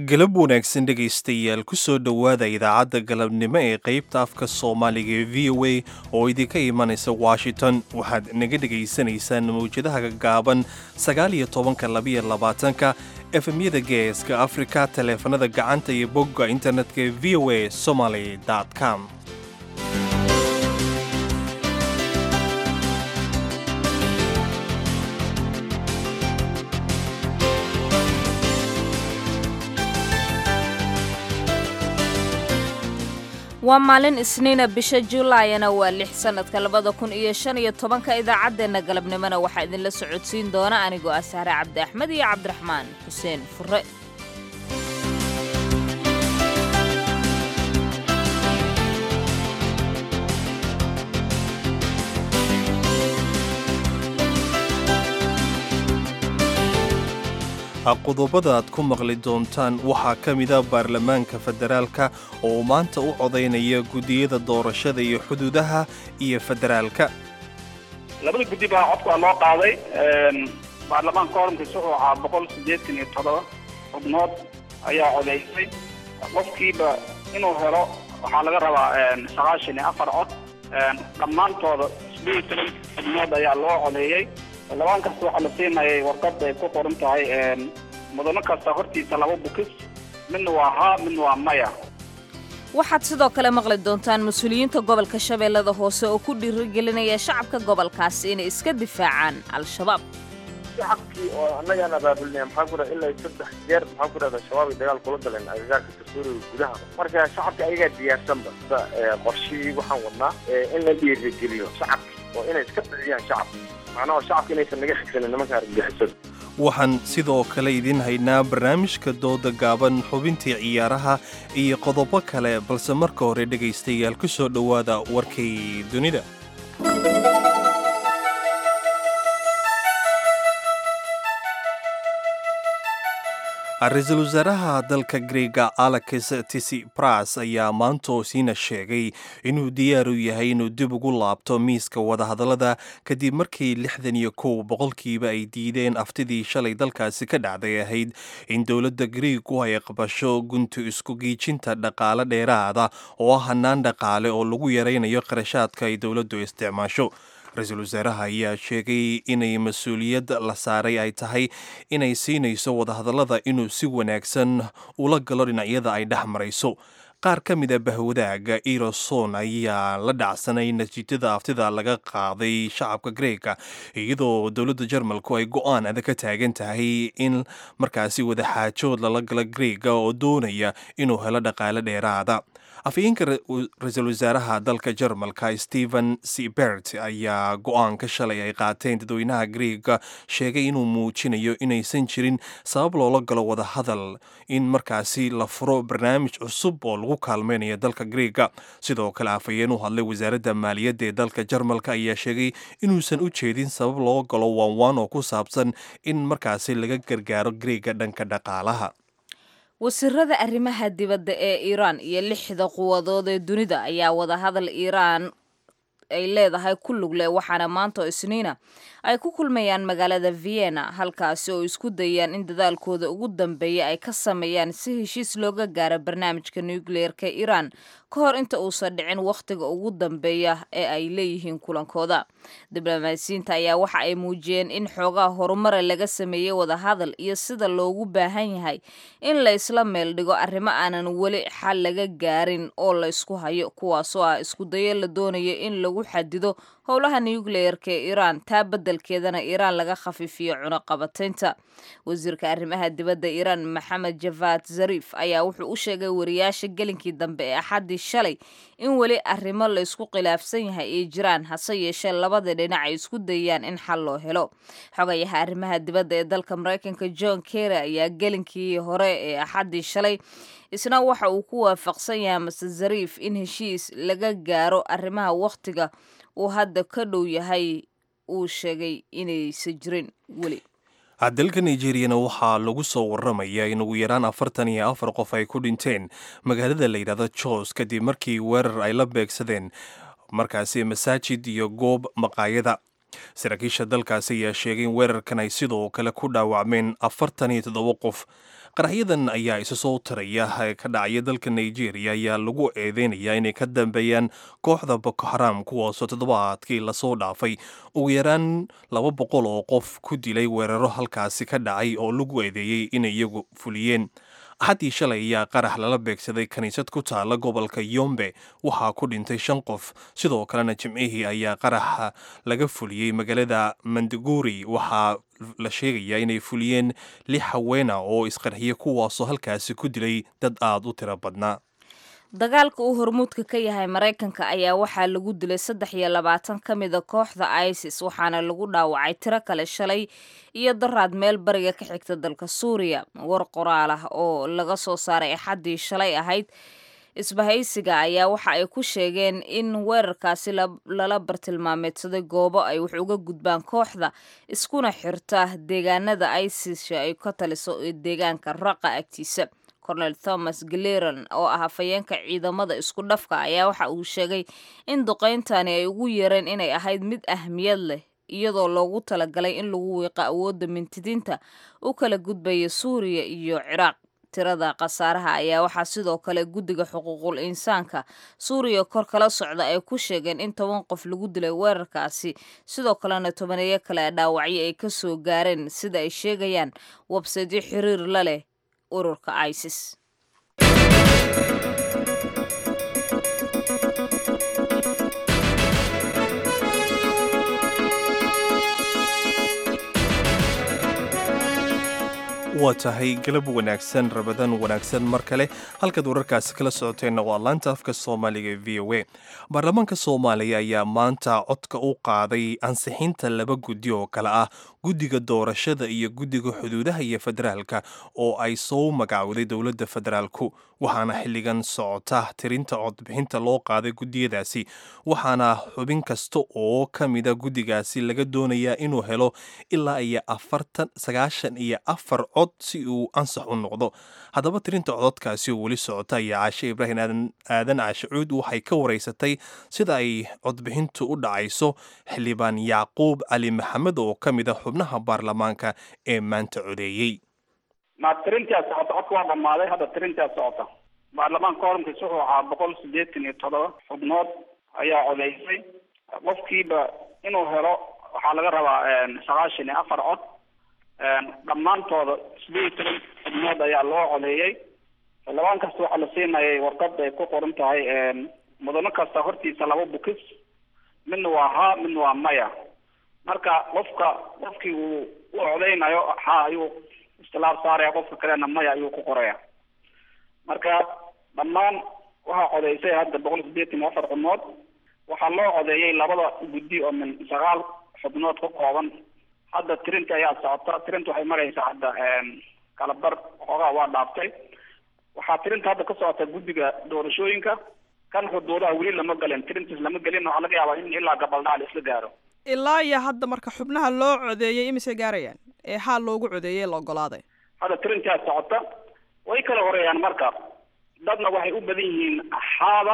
galab wanaagsan dhegaystayaal kusoo dhowaada idaacadda galabnimo ee qaybta afka soomaaliga ee v o a oo idinka imanaysa washington waxaad naga dhegaysanaysaan mawjadaha gaaban sagaal iyo tobanka labiyo labaatanka efemyada geeska afrika taleefanada gacanta iyo bogga internetka ee v o a somaly com waa maalin isniina bisha julaayana waa lix sannadka labada kun iyo shan iyo tobanka idaacaddeenna galabnimona waxaa idinla socodsiin doona anigoo ah sahre cabdi axmed iyo cabdiraxmaan xuseen fure qodobada aad ku maqli doontaan waxaa ka mida baarlamaanka federaalka oo maanta u codaynaya guddiyada doorashada iyo xuduudaha iyo federaalka labada guddi baa codka loo qaaday baarlamaanka korankiisa wuxuu ahaa boqol siddeetan iyo toddoba xubnood ayaa codaysay qofkiiba inuu helo waxaa laga rabaa sagaashan iyo afar cod dhammaantooda isbiyi toban xubnood ayaa loo codeeyey labaan kasta waxaa la siinayay warqad ay ku qoran tahay mudano kasta hortiisa laba bukis midna waa haa midna waa maya waxaad sidoo kale maqli doontaan mas-uuliyiinta gobolka shabeellada hoose oo ku dhiirigelinaya shacabka gobolkaasi inay iska difaacaan al-shabaab shacabkii oo annagaan abaabulnay maxaan ku dhaha ilaa saddex jeer maxaan ku dhahda shabaab ay dagaal kula galeen agagaarka dastuuriga gudaha marka shacabka ayagaa diyaarsanba sida qorshihii waxaan wadnaa in la dhiirigeliyo shacabki oo inay iska dhiciyaan shacabka macnaha shacabka inaysan naga xigsanin nimanka argagixisada waxaan sidoo kale idiin haynaa barnaamijka dooda gaaban xubintii ciyaaraha iyo qodobo kale balse marka hore dhegaystayaal ku soo dhowaada warkay dunida ra-iisul wasaaraha dalka greega alex tisipras ayaa maantoo siina sheegay inuu diyaar u yahay inuu dib ugu laabto miiska wadahadallada kadib markii lixdan iyo kow boqolkiiba ay diideen aftidii shalay dalkaasi ka dhacday ahayd in dowladda greegu ay aqbasho guntu isku giijinta dhaqaale dheeraada oo ah hanaan dhaqaale oo lagu yaraynayo qarashaadka ay dowladdu isticmaasho ra-iisul wasaaraha ayaa sheegay inay mas-uuliyad la saaray ay tahay inay siinayso wadahadallada inuu si wanaagsan ula galo dhinacyada ay dhex marayso qaar ka mida bahwadaaga eroson ayaa la dhacsanay natiijada aftida laga qaaday shacabka greega iyadoo dowladda jarmalku ay go-aan adag ka taagan tahay in markaasi wadaxaajood lala galo greega oo doonaya inuu helo dhaqaale dheeraada afhayeenka ra-iisul wasaaraha dalka jarmalka stephen sebert ayaa go-aanka shalay ay qaateen dadweynaha greega sheegay inuu muujinayo inaysan jirin sabab loola galo wadahadal in markaasi la furo barnaamij cusub oo lagu kaalmaynayo dalka greega sidoo kale afhayeen u hadlay wasaaradda maaliyadda ee dalka jarmalka ayaa sheegay inuusan u jeedin sabab loo galo waanwaan oo ku saabsan in markaasi laga gargaaro greega dhanka dhaqaalaha wasiirada arrimaha dibadda ee iiraan iyo lixda quwadood ee dunida ayaa wadahadal iiraan ay leedahay ku lugle waxaana maanta oo isniina ay ku kulmayaan magaalada vienna halkaasi oo isku dayaan in dadaalkooda ugu dambeeya ay ka sameeyaan si heshiis looga gaaro barnaamijka nukliyeerka iiraan ka hor inta uusan dhicin wakhtiga ugu dambeeya ee ay leeyihiin kulankooda diblomaasiyiinta ayaa waxa ay muujiyeen in xoogaha horumara laga sameeyey wadahadal iyo sida loogu baahan yahay in la isla meel dhigo arrimo aanan weli xal laga gaarin oo la isku hayo kuwaasoo ah isku dayo la doonayo in lagu xadido howlaha nukliyeerka ee iiraan taa beddelkeedana iiraan laga khafiifiyo cunuqabataynta wasiirka arrimaha dibadda iiraan maxamed javad zariif ayaa wuxuu u sheegay wariyaasha gelinkii dambe ee axaddii shalay in weli arrimo la isku khilaafsan yahay ay jiraan hase yeeshee labada dhinac ay isku dayaan in xal loo helo xogayaha arrimaha dibadda ee dalka maraykanka john kerry ayaa gelinkii hore ee axaddii shalay isna waxa uu ku waafaqsan yahay mase zariif in heshiis laga gaaro arrimaha wakhtiga uu hadda ka dhow yahay uu sheegay inaysan jirin weli dalka nigeriyana waxaa lagu soo waramayaa in ugu yaraan afartan iyo afar qof ay ku dhinteen magaalada la yidhahdo jos kadib markii weerar ay la beegsadeen markaasi masaajid iyo goob maqaayada saraakiisha dalkaasi ayaa sheegay in weerarkan ay sidoo kale ku dhaawacmeen afartan iyo toddoba qof qaraxyadan ayaa isu soo taraya ka dhacaya dalka nigeria ayaa lagu eedeynayaa inay ka dambeeyaan kooxda boko haram kuwaasoo toddobaadkii lasoo dhaafay ugu yaraan laba boqol oo qof ku dilay weeraro halkaasi ka dhacay oo lagu eedeeyey inay iyagu fuliyeen axaddii shalay ayaa qarax lala beegsaday kiniisad ku taala gobolka yombe waxaa ku dhintay shan qof sidoo kalena jimcihii ayaa qaraxa laga fuliyey magaalada manduguri waxaa la sheegayaa inay fuliyeen lix haweena oo isqarxiye kuwaasoo halkaasi ku dilay dad aada u tiro badnaa dagaalka uu hormuudka ka yahay maraykanka ayaa waxaa lagu dilay saddex iyo labaatan ka mida kooxda isis waxaana lagu dhaawacay tiro kale shalay iyo daraad meel bariga ka xigta dalka suuriya war qoraal ah oo laga soo saaray axaddii shalay ahayd isbahaysiga ayaa waxa ay ku sheegeen in weerarkaasi lala bartilmaameedsaday goobo ay wax uga gudbaan kooxda iskuna xirta deegaanada isis ay ka taliso ee deegaanka raqa agtiisa cornel thomas galeron oo ah hafayeenka ciidamada isku dhafka ayaa waxa uu sheegay in duqayntani ay ugu yeereen inay ahayd mid ahmiyad leh iyadoo loogu talagalay in lagu wiiqo awoodda mintidiinta u kala gudbaya suuriya iyo ciraaq tirada khasaaraha ayaa waxaa sidoo kale guddiga xuquuqul insaanka suuriya kor kala socda ay ku sheegeen in toban qof lagu dilay weerarkaasi sidoo kalena tobaneeyo kale dhaawacyo ay ka soo gaareen sida ay sheegayaan websaydyo xiriir la leh ururka isis waa tahay galab wanaagsan rabadan wanaagsan mar kale halkaad wararkaasi kala socoteenna waa laanta afka soomaaliga ee v o a baarlamaanka soomaaliya ayaa maanta codka u qaaday ansixinta laba guddi oo kale ah guddiga doorashada iyo guddiga xuduudaha iyo federaalka oo ay soo magacowday dowladda federaalku waxaana xilligan socota tirinta codbixinta loo qaaday guddiyadaasi waxaana xubin kasta oo ka mida guddigaasi laga doonayaa inuu helo ilaa iyo afartan sagaashan iyo afar cod si uu ansax u noqdo haddaba tirinta cododkaasi oo weli socota ayaa caashe ibraahim aadan caashicuud waxay ka waraysatay sida ay codbixintu u dhacayso xildhibaan yacquub cali maxamed oo ka mid a xubnaha baarlamaanka ee maanta codeeyey ma tirintaa socota codka waa dhamaaday hadda tirintaa socota baarlamaanka korankiis wuxuu ahaa boqol sideetan iyo todoba xubnood ayaa codeysay qofkiiba inuu helo waxaa laga rabaa sagaashan iyo afar cod dhammaantooda sideed iyo toban xubnood ayaa loo codeeyey xildhibaan kasta waxaa la siinayay warqad ay ku qoran tahay mudano kasta hortiisa laba bukis midna waa haa midna waa maya marka qofka qofkii uu u codeynayo haa ayuu istilaab saaraya qofka kalena maya ayuu ku qoraya marka dhammaan waxaa codeysay hadda boqol sideetan iyo afar xubnood waxaa loo codeeyey labada guddi oo min sagaal xubnood ka kooban hadda tirinta ayaa socota tirinta waxay maraysaa hadda kala bar xoogaa waa dhaaftay waxaa tirinta hadda ka socota guddiga doorashooyinka kan xuduudaha weli lama galin tirintiis lama gelin waxaa laga yaabaa in ilaa gabaldhaal isla gaaro ilaa iyo hadda marka xubnaha loo codeeyey imisay gaarayaan ee haa loogu codeeyey la ogolaaday hadda tirintaa socota way kala horeeyaan marka dadna waxay u badan yihiin haada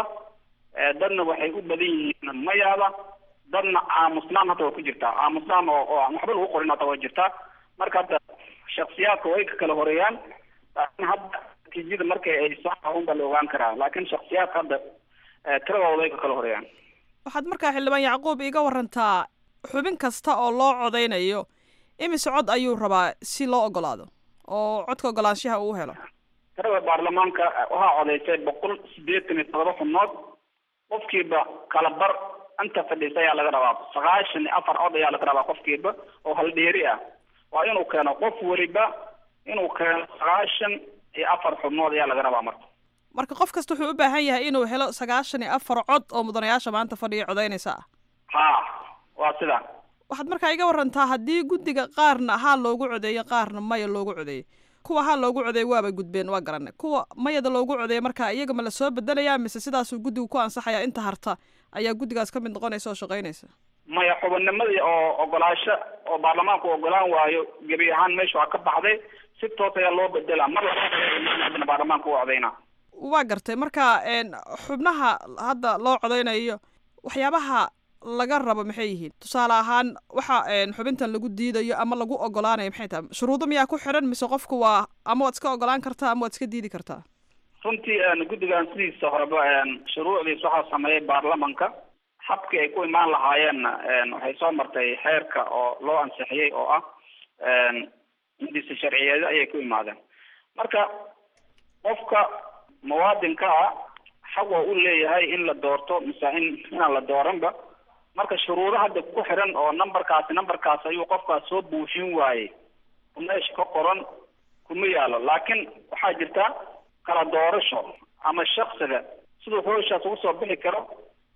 dadna waxay u badan yihiin mayaada dadna aamusnaan hata way ku jirtaa aamusnaan oo oo aan waxba lagu qorin hata way jirtaa marka hadda shaksiyaadka way ka kala horeeyaan laakiin hadda natiijada markay ay soo unba la ogaan karaa laakiin shaksiyaadka hadda tiradooda way ka kala horeeyaan waxaad markaa xildhibaan yacquub iga warantaa xubin kasta oo loo codeynayo imise cod ayuu rabaa si loo ogolaado oo codka ogolaanshaha uu helo tirada baarlamaanka waxaa codeysay boqol sideetan iyo todoba xubnood qofkiiba kala bar inta fadhiisa ayaa laga rabaa sagaashan iyo afar cod ayaa laga rabaa qofkiiba oo haldheeri ah waa inuu keeno qof weliba inuu keeno sagaashan iyo afar xubnood ayaa laga rabaa marka marka qof kasta wuxuu u baahan yahay inuu helo sagaashan iyo afar cod oo mudanayaasha maanta fadhiya codeynaysa ah ha waa sidaa waxaad markaa iga warantaa haddii guddiga qaarna haa loogu codeeyo qaarna maya loogu codeeyey kuwa haa loogu codeeyey waabay gudbeen waa garanay kuwa mayada loogu codeeyey markaa iyaga ma la soo bedelayaa mise sidaasuu guddigu ku ansaxayaa inta harta ayaa guddigaas ka mid noqonaysa oo shaqaynaysa maya xubinnimadii oo ogolaasho oo baarlamaanku ogolaan waayo gebi ahaan meesha waa ka baxday si toos ayaa loo bedelaa mar labaadna baarlamaanka u codeynaa waa gartay marka xubnaha hadda loo codeynayo waxyaabaha laga rabo maxay yihiin tusaale ahaan waxa xubintan lagu diidayo ama lagu ogolaanayo maxay tahay shuruudo miyaa ku xiran mise qofku waa ama waad iska ogolaan kartaa ama waad iska diidi kartaa runtii guddigan sidiisa horeba shuruucdiis waxaa sameeyay baarlamanka habkii ay ku imaan lahaayeenna waxay soo martay xeerka oo loo ansixiyey oo ah indisa sharciyeed ayay ku imaadeen marka qofka muwaadinka ah xaq waa u leeyahay in la doorto mise in inaan la dooranba marka shuruudo hadda ku xiran oo numberkaasi numberkaas ayuu qofkaas soo buuxin waayey meesha ka qoran kuma yaalo laakiin waxaa jirta kala doorasho ama shaksiga siduu hooshaas ugu soo bixi karo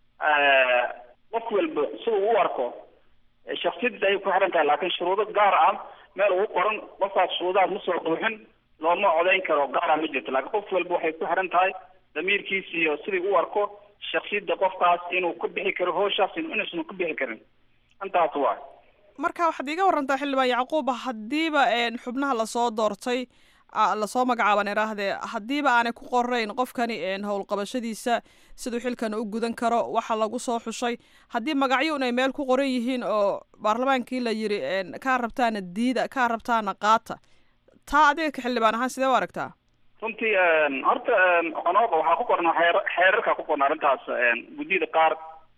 qof walba siduu u arko shaksiyadiis ayay ku xiran tahay laakiin shuruudo gaar ah meel ugu qoran qofkaas shuruudahaas ma soo buuxin looma codayn karo gaara ma jirto laakiin qof walba waxay ku xiran tahay damiirkiisa iyo sidii u arko shaksiyadda qofkaas inuu ku bixi karo hooshaas inuusan ku bixi karin intaas waay marka waxaad iiga warantaa xildhibaan yacquub haddiiba xubnaha lasoo doortay lasoo magacaaban iraahdee haddiiba aanay ku qorayn qofkani howlqabashadiisa siduu xilkan u gudan karo waxa lagu soo xushay haddii magacyuun ay meel ku qoran yihiin oo baarlamaankii la yiri kaa rabtaana diida kaa rabtaana qaata taa adiga ka xildhibaan ahaan sidee u aragtaa runtii horta qonooqa waxaa ku qoran xeer xeerarka ku qoran arrintaas guddiyada qaar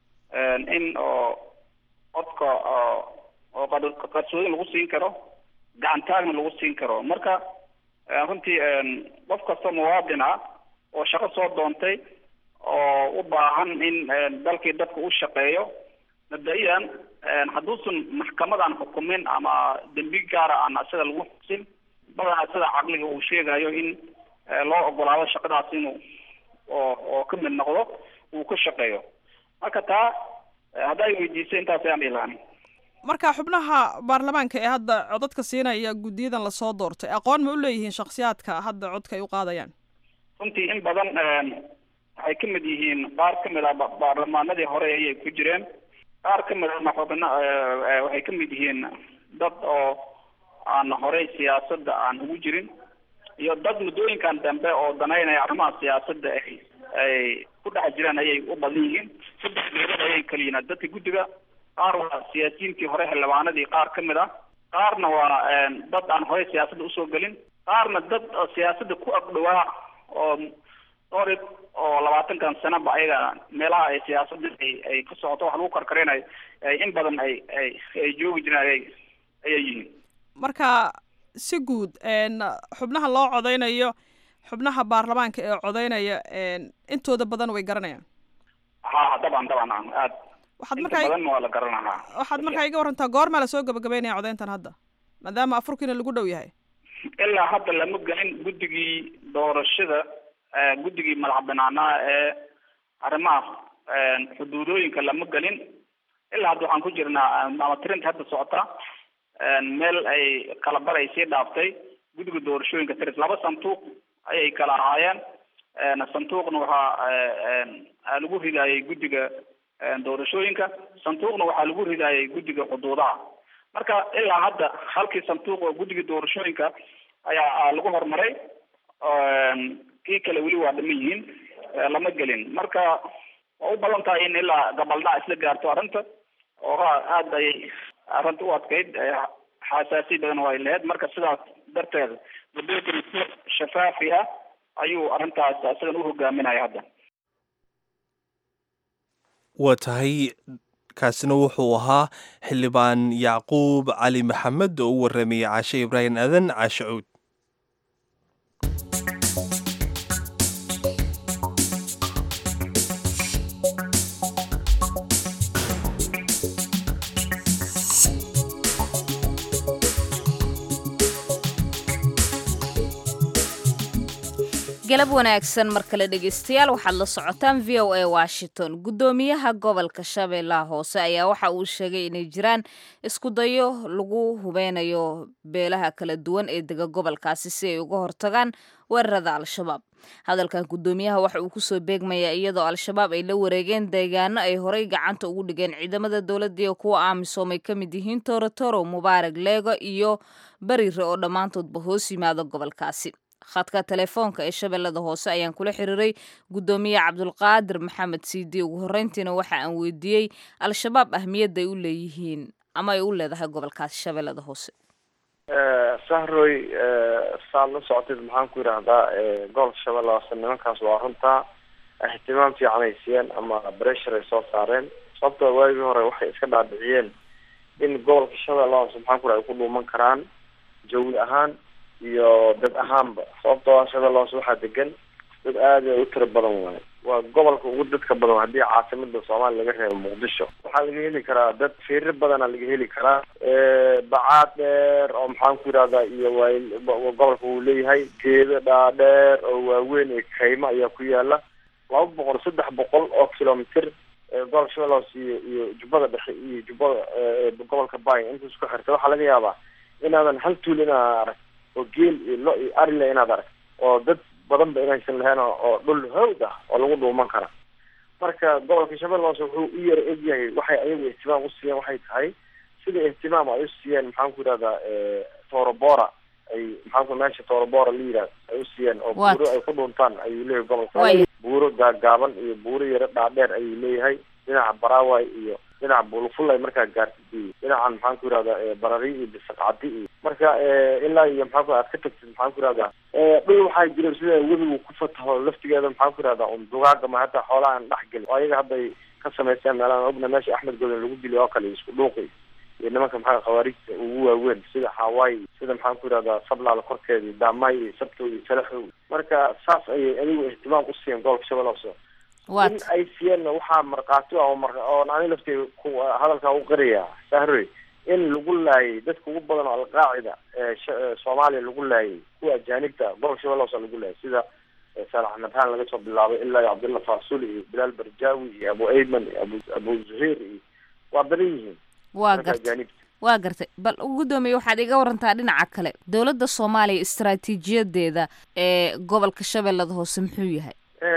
in oo codka oo qarsoodin lagu siin karo gacantaagna lagu siin karo marka runtii qof kasta muwaadin ah oo shaqo soo doontay oo u baahan in dalkii dadka u shaqeeyo mabda-iyan hadduusan maxkamadan xukumin ama dembi gaara aan isaga lagu xusin badanaa sida caqliga uu sheegayo in loo ogolaado shaqadaas inuu oo oo ka mid noqdo uu ka shaqeeyo marka taa hadday weydiisay intaas ayaan ilaani marka xubnaha baarlamaanka ee hadda codadka siinaya guddiyadan lasoo doortay aqoon ma u leeyihiin shaksiyaadka hadda codka ay u qaadayaan runtii in badan waxay ka mid yihiin qaar ka mid ah baarlamaanadii hore ayay ku jireen qaar ka mid ahna xubna waxay ka mid yihiin dad oo aan horey siyaasadda aan ugu jirin iyo dad muddooyinkan dambe oo danaynaya arrimaha siyaasadda ay ay ku dhex jiraan ayay u badan yihiin saddex geedood ayay kala yihiin dadka guddiga qaar waa siyaasiyiintii hore xildhibaanadii qaar ka mid ah qaarna waa dad aan horey siyaasadda usoo gelin qaarna dad siyaasadda ku agdhowaa oo dhowr oo labaatankan sanaba ayaga meelaha ay siyaasadda ay ay ka socoto wax lagu karkarinayo in badan ay ay ay joogi jireen ayay ayay yihiin marka si guud xubnaha loo codeynayo xubnaha baarlamaanka ee codeynaya intooda badan way garanayaan ha daban daban aad waxaad inta markaa badan waa la garanahaa waxaad markaa iga warantaa goormaa lasoo gabagabeynaya codeyntan hadda maadaama afurkiina lagu dhow yahay ilaa hadda lama gelin guddigii doorashada guddigii madax banaanaa ee arrimaha xuduudooyinka lama gelin ilaa hadda waxaan ku jirnaa ama tirinta hadda socota meel ay kala bar ay sii dhaaftay guddiga doorashooyinka tiris laba sanduuq ayay kala ahaayeen sanduuqna waxaa lagu ridaayay guddiga doorashooyinka sanduuqna waxaa lagu ridaayay guddiga xuduudaha marka ilaa hadda halkii sanduuq oo guddiga doorashooyinka ayaa lagu horumaray kii kale weli waa dhaman yihiin lama gelin marka waa u badan tahay in ilaa gabaldhac isla gaarto arrinta oo aada ayay arrinta u adkayd xasaasiya badan oo ay lahayd marka sidaas darteed mudookan si shafaafi ah ayuu arrintaas isagan u hogaaminaya hadda waa tahay kaasina wuxuu ahaa xildhibaan yacquub cali maxamed oo u warramayay caashe ibraahim aadan caashe cuud galab wanaagsan mar kale dhegeystayaal waxaad la socotaan v o a washington guddoomiyaha gobolka shabeellaha hoose ayaa waxa uu sheegay inay jiraan isku dayo lagu hubeynayo beelaha kala duwan ee dega gobolkaasi si ay uga hortagaan weerarada al-shabaab hadalkan guddoomiyaha waxa uu kusoo beegmayaa iyadoo al-shabaab ay la wareegeen deegaano ay horey gacanta ugu dhigeen ciidamada dowladda iyo kuwa amisom ay ka mid yihiin torotoro mubaarag leego iyo bariire oo dhammaantoodba hoos yimaada gobolkaasi khadka telefoonka ee shabeellada hoose ayaan kula xiriiray guddoomiye cabdulqaadir maxamed siidi ugu horreyntiina waxa aan weydiiyey al-shabaab ahmiyadda ay u leeyihiin ama ay u leedahay gobolkaasi shabeellada hoose sahroy saad la socotid maxaan ku yidhaahdaa gobolka shabeelle hoose nimankaas waa runtaa ihtimaam fiican ay siiyeen ama bressure ay soo saareen sababtoo waagii hore waxay iska dhaadhiciyeen in gobolka shabeelle hoose maxaan ku yidhahda ay ku dhuuman karaan jawi ahaan iyo dad ahaanba sababtoo shabeelle hoose waxaa degan dad aada u tiro badan waayo waa gobolka ugu dadka badan haddii caasimada soomaaliya laga reebo muqdisho waxaa laga heli karaa dad firir badana laga heli karaa bacaad dheer oo maxaan ku yidhahdaa iyo waay gobolka uu leeyahay geedo dhaadheer oo waaweyn iyo kaymo ayaa ku yaala laba boqol saddex boqol oo kilomitr gobolka shabeelle hoose iyo iyo jubbada dhexe iyo jubbada gobolka bay inta isku xirta waxaa laga yaabaa inaadan hal tuul inaad arag oo geel iyo lo iyo arile inaad arag oo dad badan ba inaysan lahayn oo dhul hawd ah oo lagu dhuuman kara marka gobolka shabeelle hoose wuxuu u yara egyahay waxay ayagu ihtimaam u siiyeen waxay tahay sida ihtimaam ay u siiyeen maxaan ku yidhahdaa torobora ay maxaanku meesha torobora la yidhahdo ay u siiyeen oo buuro ay ku dhuuntaan ayuu leeyahay gobolka buuro gaagaaban iyo buuro yaro dhaadheer ayuu leeyahay dhinaca baraway iyo dhinaca buluful ay markaa gaartid iyo dhinacan maxaan ku yidhahdaa barari iyo bisaqcadi iyo marka ilaa iyo maxaan ku aad ka tagtid maxaan ku yidhahdaa dhul waxaa jira sida webigu ku fataho laftigeeda maxaan ku yidhahdaa un dugaaga ma hataa xoolaha aan dhex gelin oo ayaga hadday ka samaysteen meelaan ogna meesha axmed godan lagu diliy oo kale isku dhuuqi iyo nimanka maxaa khawaarijta ugu waaweyn sida hawaii sida maxaan ku yidhahdaa sablaal korkeeda iyo daamay iyo sabto iyo salaxow marka saas ayay adigu ihtimaam u siiyeen gobolka shabeelle hoose in ay siiyeenna waxaa markhaati oo mar oon ani laftay ku hadalkaa u qiraya sahroy in lagu laayay dadka ugu badan oo alqaacida soomaaliya lagu laayay kuwa ajaanibta gobolka shabeelle hoose lagu laayay sida saalax nabhaan laga soo bilaabay ilaa iyo cabdillah faasuli iyo bilaal barjaawi iyo abu ayman iyo abu abu zuhair iyo waa badan yihiin waa gartay waa gartay bal guddoomiye waxaad iga warantaa dhinaca kale dowladda soomaaliya istaraatiijiyadeeda ee gobolka shabeellada hoose muxuu yahay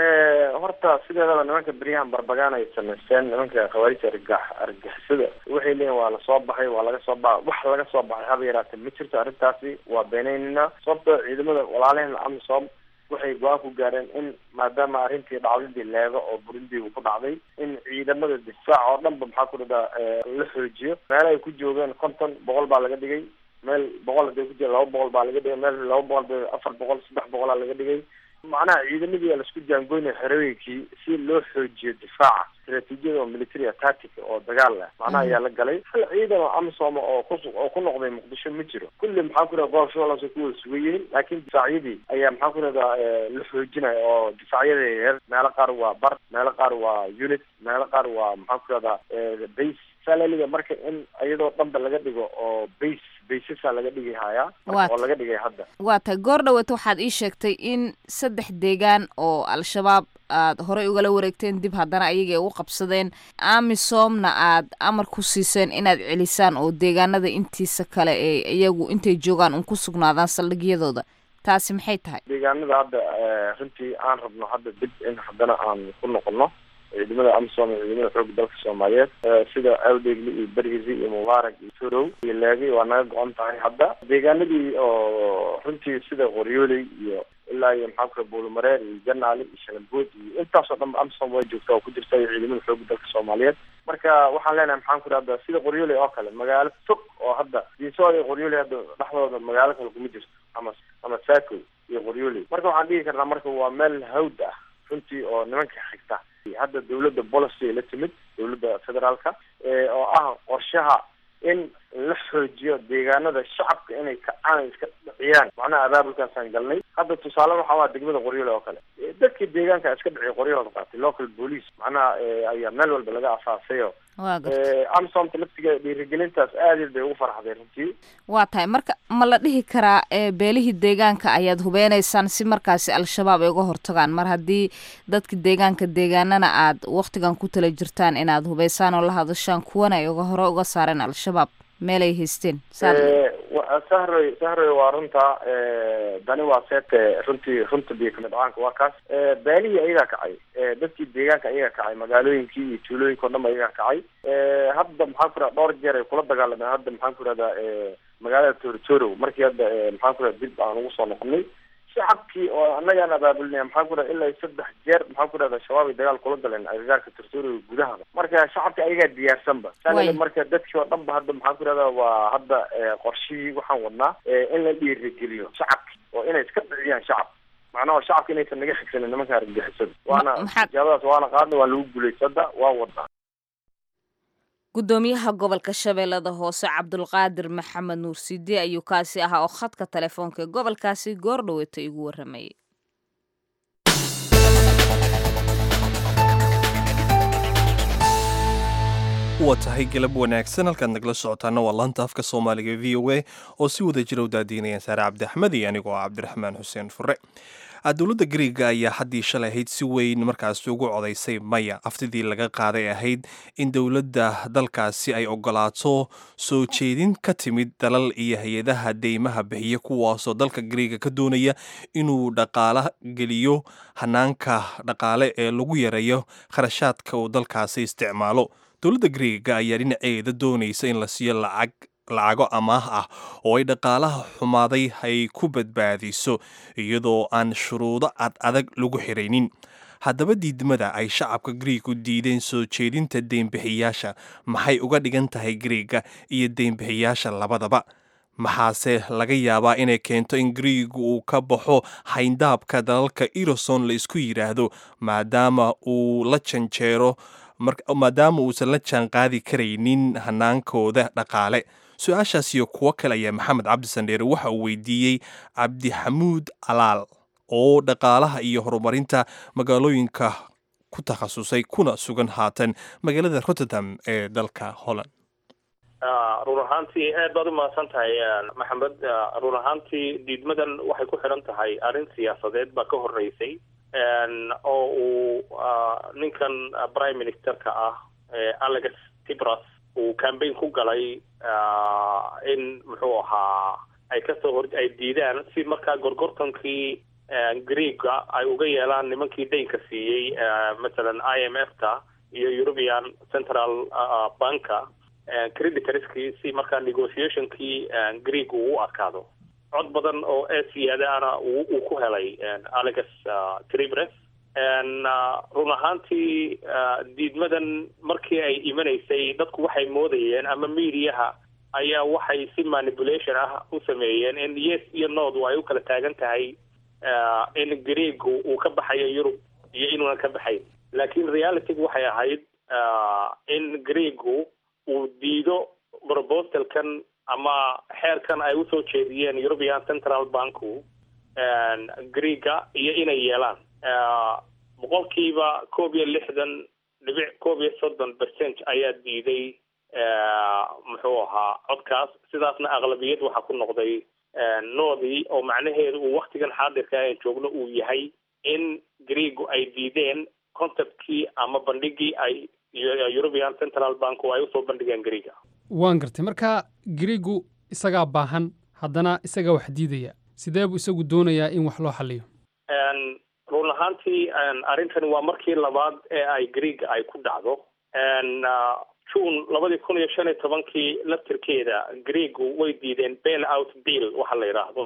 horta sideedaba nimanka beryahan barbagaan ay samaysteen nimanka khawaarijta argax argixisada waxay leeyihin waa lasoo baxay waa laga soo ba wax laga soo baxay haba yaraatee ma jirto arrintaasi waa beenaynayna sababtoo ciidamada walaalaheen amisom waxay go-aan ku gaareen in maadaama arrintii dhacdadii leego oo burundiga ku dhacday in ciidamada difaac oo dhan ba maxaa ku dhahdaa la xoojiyo meel ay ku joogeen konton boqol baa laga dhigay meel boqol haday ku jira laba boqol baa laga dhigay meel laba boqol ba afar boqol saddex boqolaa laga dhigay macnaha ciidamadii aa laisku jaangoynaya xerooyinkii si loo xoojiyo difaaca istraatiijiyada oo military tactic oo dagaal leh macnaha ayaa la galay hal ciidan oo amisom oo ku oo ku noqday muqdisho ma jiro kulli maxaan ku yidhahda gobolka shabeelle hoose ku wada sugan yihiin laakiin difaacyadii ayaa maxaan ku yidhahdaa la xoojinaya oo difaacyada yaryar meelo qaar waa bar meelo qaar waa unit meelo qaar waa maxaan ku yidhahdaa base salaliga marka in iyadoo dhanba laga dhigo oo base baysasa laga dhigi hayaa oo laga dhigay hadda waa tahay goor dhaweeta waxaad ii sheegtay in saddex deegaan oo al-shabaab aad horey ugala wareegteen dib haddana ayaga ay u qabsadeen amisomna aad amar ku siiseen inaad celisaan oo deegaanada intiisa kale ee iyagu intay joogaan un ku sugnaadaan saldhigyadooda taasi maxay tahay deegaanada hadda runtii aan rabno hadda dib in haddana aan ku noqono ciidamada amisom iyo ciidamada xooga dalka soomaaliyeed sida awdegli iyo berhizi iyo mubaarak iyo torow iyo laagi waa naga go-on tahay hadda deegaanadii oo runtii sida qoryooley iyo ilaa iyo maxaa kula buulumareer iyo janaali iyo shalambood iyo intaasoo dhan amisom way joogtaa oo ku jirta iyo ciidamada xooga dalka soomaaliyeed marka waxaan leenahay maxaan ku idhahda sida qoryooley oo kale magaalo fog oo hadda diisood iyo qoryooley hadda dhexdooda magaalo kale kuma jirto ama ama saako iyo qoryooley marka waxaan dhigi karnaa marka waa meel hawd ah runtii oo nimanka xigta hadda dawladda policy ay la timid dawladda federaalka oo ah qorshaha in la xoojiyo deegaanada shacabka inay kacaan iska dhiciyaan macnaha abaabulkaasaan galnay hadda tusaale waxaa waa degmada qoryoole oo kale dadkii deegaanka iska dhiciya qoryahooda qaatay local police macnaha ayaa meel walba laga asaasayo amsomta laftigeeda dhiirigelintaas aad bay ugu farxday runtii waa tahay marka ma la dhihi karaa beelihii deegaanka ayaad hubeynaysaan si markaasi al-shabaab ay uga hortagaan mar haddii dadka deegaanka deegaanana aad waktigan ku tala jirtaan inaad hubeysaan oo la hadashaan kuwana ay uga hore uga saareen al-shabaab meel ay haysteen sahroy sahroy waa runta dani waa seete runtii runta biyo kamid caanka waa kaas beelihii ayagaa kacay dadkii deegaanka ayagaa kacay magaalooyinkii iyo tuulooyinka o dhan ayagaa kacay hadda maxaan ku irahda dhowr jeer ay kula dagaalameen hadda maxaan ku irahdaa magaalada torotoro markii hadda maxaan ku irahda dib aan ugu soo noqonay shacabkii oo annagaan abaabulnay maxaa ku dhaha ilaa saddex jeer maxaa ku dhahda shabaab ay dagaal kula galeen agagaarka tarsooriga gudahaba marka shacabka ayagaa diyaarsanba saa marka dadkii oo dhan ba hadda maxaa ku dhahda waa hadda qorshihii waxaan wadnaa in la dhiirigeliyo shacabki oo inay iska dhiciyaan shacab macnaha shacabka inaysan naga xigsanin nimanka argagixisada waana tijaabadaas waana qaadna waa lagu guulaysada waa wadnaa gudoomiyaha gobolka shabeellada hoose cabdulqaadir maxamed nuur side ayuu kaasi ahaa oo khadka telefoonka ee gobolkaasi goor dhaweeta igu waramayay waa tahay galab wanaagsan halkaad nagala socotaana waa laanta afka soomaaliga v o a oo si wada jira u daadiinayaan saare cabdi axmed iyo anigoo ah cabdiraxmaan xuseen fure dowladda griiga ayaa haddii shalay ahayd si weyn markaasi ugu codaysay maya aftidii laga qaaday ahayd in dowladda dalkaasi ay ogolaato soo jeedin ka timid dalal iyo hay-adaha deymaha bixiya kuwaasoo dalka griiga ka doonaya inuu dhaqaala geliyo hanaanka dhaqaale ee lagu yareeyo kharashaadka uu dalkaasi isticmaalo dowladda griiga ayaa dhinaceeda doonaysa in la siiyo lacag lacago amaah ah oo ay dhaqaalaha xumaaday ay ku badbaadiso iyadoo aan shuruudo ad adag lagu xiraynin haddaba diidmada ay shacabka griigu diideen soo jeedinta deynbixiyaasha maxay uga dhigan tahay griiga iyo deynbixiyaasha labadaba maxaase laga yaabaa inay keento in griigu uu ka baxo hayndaabka dalalka eroson la isku yidhaahdo maadaama uu la janjeero maadaama uusan la jaanqaadi karaynin hanaankooda dhaqaale su-aashaas iyo kuwo kale ayaa maxamed cabdisandheere waxa uu weydiiyey cabdixamuud alaal oo dhaqaalaha iyo horumarinta magaalooyinka ku takhasusay kuna sugan haatan magaalada rotterdam ee dalka holland run ahaantii aad baad umahadsan tahay maxamed run ahaantii diidmadan waxay ku xidhan tahay arrin siyaasadeed baa ka horeysay oo uu ninkan prime ministerka ah alex tibras uu cambaign ku galay in muxuu ahaa ay kasoo hor ay diidaan si markaa gorgortankii greega ay uga yeelaan nimankii daynka siiyey masalan i m f ta iyo european central banka creditorskii si markaa negotiationkii greeg uu u adkaado cod badan oo ee siyaadaana uu ku helay alex tribres run ahaantii diidmadan markii ay imanaysay dadku waxay moodayeen ama mediaha ayaa waxay si manipulation ah u sameeyeen in yes iyo nodu ay u kala taagan tahay in greegu uu ka baxayo yurub iyo inuunan ka baxayn laakiin realitygu waxay ahayd in greegu uu diido proposalkan ama xeerkan ay usoo jeediyeen european central banku greega iyo inay yeelaan boqolkiiba koob iyo lixdan dhibic koob iyo soddon percent ayaa diiday muxuu ahaa codkaas sidaasna aqlabiyad waxaa ku noqday noodii oo macnaheedu uu waktigan xaadirka aan joogno uu yahay in greegu ay diideen conceptkii ama bandhigii ay european central bank oo ay usoo bandhigeen greega waan gartay marka greegu isagaa baahan haddana isagaa wax diidaya sidee buu isagu doonayaa in wax loo xaliyo run ahaantii arrintani waa markii labaad ee ay greega ay ku dhacdo june labadii kun iyo shan iyo tobankii laftirkeeda greegu way diideen bail out bill waxa la yidhaahdo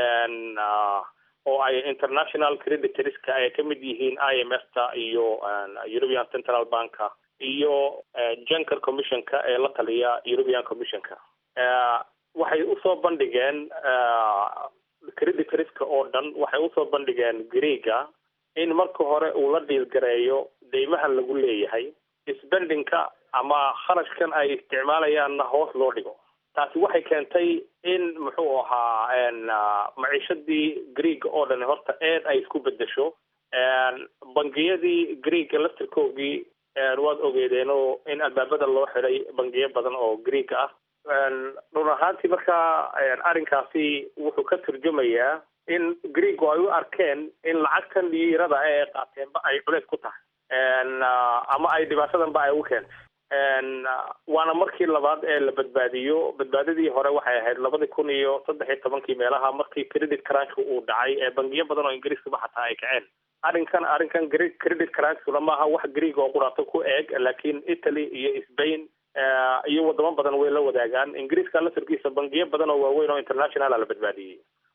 oo ay international creditorska ay ka mid yihiin i m f ta iyo european central banka iyo junker commissionka ee la taliya european commissionka waxay usoo bandhigeen creditorska oo dhan waxay usoo bandhigeen greega in marka hore uu la dhiilgareeyo deymahan lagu leeyahay spendingka ama kharashkan ay isticmaalayaanna hoos loo dhigo taasi waxay keentay in muxuu ahaa maciishadii greega oo dhan horta eed ay isku bedesho bangiyadii greega laftirkoogii waad ogeedeenoo in albaabada loo xiday bangiyo badan oo greega ah run ahaantii markaa arrinkaasi wuxuu ka turjumayaa in greego ay u arkeen in lacagtan liirada ee qaateenba ay culeys ku tahay ama ay dhibaatadanba ay ugu keentay waana markii labaad ee la badbaadiyo badbaadadii hore waxay ahayd labadii kun iyo saddex iyo tobankii meelaha markii credit crunchka uu dhacay ee bangiyo badan oo ingiriiskaba xataa ay kaceen arrinkan arrinkan credit crunchkuna maaha wax greeg oo quraato ku eeg laakiin italy iyo spain iyo wadamo badan way la wadaagaan ingiriiska lafirkiisa bangiyo badan oo waaweyn oo internationala la badbaadiyey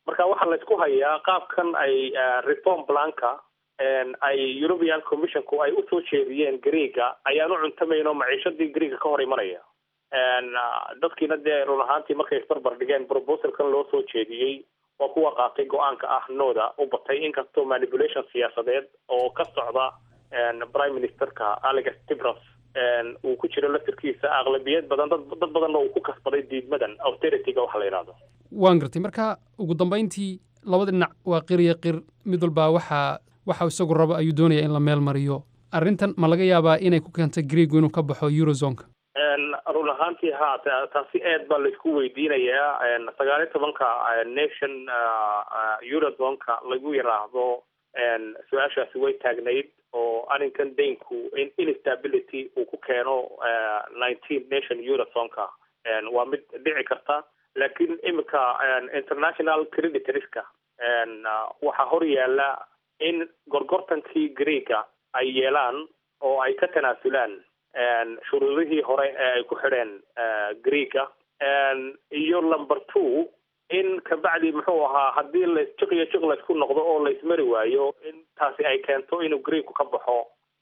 marka waxaa laysku hayaa qaabkan ay reform planka ay european commissionku ay usoo jeediyeen greega ayaan u cuntamayno maciishadii greega ka hor imanaya dadkiina dee run ahaantii markay isbarbar dhigeen proposalkan loo soo jeediyey waa kuwa qaatay go-aanka ah nooda u batay inkastoo manipulation siyaasadeed oo ka socda prime ministerka alex tibras uu ku jiro laftirkiisa aqlabiyad badan dad dad badanna uu ku kasbaday diidmadan austerityga waxa la yidhahdo waan gartay marka ugu dambayntii labada dhinac waa qir iyo qir mid walbaa waxaa waxa isagu rabo ayuu doonaya in la meel mariyo arrintan ma laga yaabaa inay ku keento greegu inuu ka baxo eurozonka run ahaantii ha taasi aad baa laisku weydiinayaa sagaal iyo tobanka nation eurozonka lagu yiraahdo su-aashaasi way taagnayd oo arrinkan daynku in instability uu ku keeno nineteen nation eurozonka waa mid dhici karta laakiin iminka international creditorska waxaa hor yaala in gorgortankii greega ay yeelaan oo ay ka tanaasulaan shuruudihii hore ee ay ku xidheen greega iyo number two in kabacdi muxuu ahaa haddii la jiq iyo jiq laysku noqdo oo laysmari waayo in taasi ay keento inuu greegu ka baxo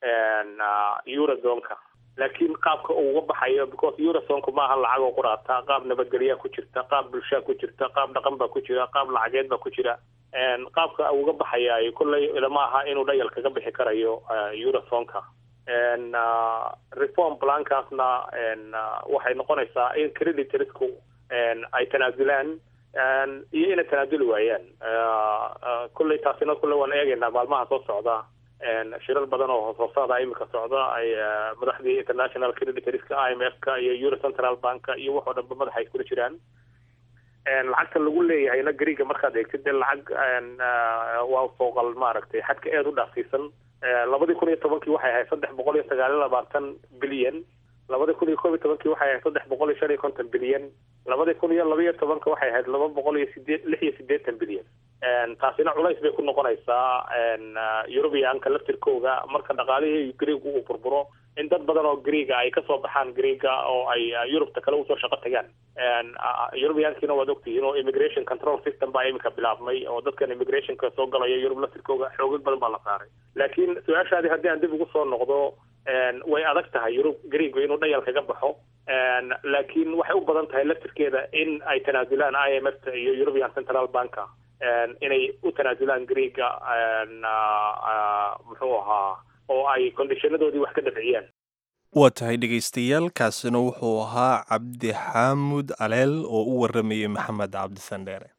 eurozonka laakiin qaabka uu uga baxayo because eurozonku maaha lacag oo quraata qaab nabadgelyaa ku jirta qaab bulshaa ku jirta qaab dhaqan baa ku jira qaab lacageed baa ku jira qaabka uu uga baxayaay kolley ilama aha inuu dhayal kaga bixi karayo eurozonka reform plankaasna waxay noqonaysaa in creditorsku ay tanaasulaan iyo inay tanaasuli waayaan kolley taasina kolley waan eegaynaa maalmaha soo socda shirar badan oo hoos-hoosaada iminka socda ay madaxdii international creditorska i m f ka iyo euro central banka iyo waxoo dhanba madaxa iskula jiraan lacagta lagu leeyahayna greega markaad eegtid dee lacag waa fooqal maaragtay xadka aad u dhaafsiisan labadii kun iyo tobankii waxay ahayd saddex boqol iyo sagaal iyo labaatan bilyan labadii kun iyo koob iyo tobankii waxay ahayd saddex boqol iyo shan iyo konton bilyan labadii kun iyo laba iyo tobanka waxay ahayd laba boqol iyo sideed lix iyo siddeetan bilyan taasina culays bay ku noqonaysaa eurubianka laftirkooga marka dhaqaalihii greega uu burburo in dad badan oo greega ay kasoo baxaan greega oo ay yurubta kale usoo shaqo tagaan eurubiankiina waad ogtihiin oo immigration control system baa iminka bilaabmay oo dadkan immigrationka soo galaya yurub laftirkooga xoogag badan baa la saaray laakiin su-aashaadii haddii aan dib ugu soo noqdo way adag tahay yurub greegu inuu dhayal kaga baxo laakiin waxay u badan tahay laftirkeeda in ay tanaasulaan i m f ta iyo european central banka inay u tanaasulaan greega muxuu ahaa oo ay kondishanadoodii wax ka dafciyaan waa tahay dhegaystayaal kaasina wuxuu ahaa cabdi xaamud aleel oo u waramayay maxamed cabdisandheere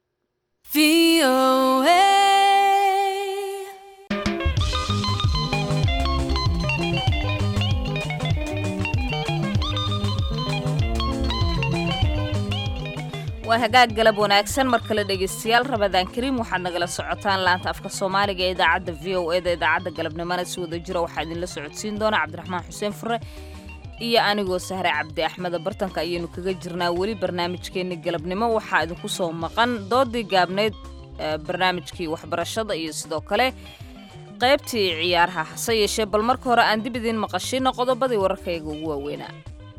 waa hagaag galab wanaagsan mar kale dhegaystayaal rabadaan kariim waxaad nagala socotaan laanta afka soomaaliga ee idaacadda v o e da idaacadda galabnimana si wada jira waxaa idinla socodsiin doona cabdiraxmaan xuseen fure iyo anigoo sahre cabdi axmeda bartanka ayaynu kaga jirnaa weli barnaamijkeenni galabnimo waxaa idinku soo maqan doodii gaabnayd barnaamijkii waxbarashada iyo sidoo kale qaybtii ciyaaraha hase yeeshee bal marka hore aan dib idiin maqashino qodobadii wararkayga ugu waaweynaa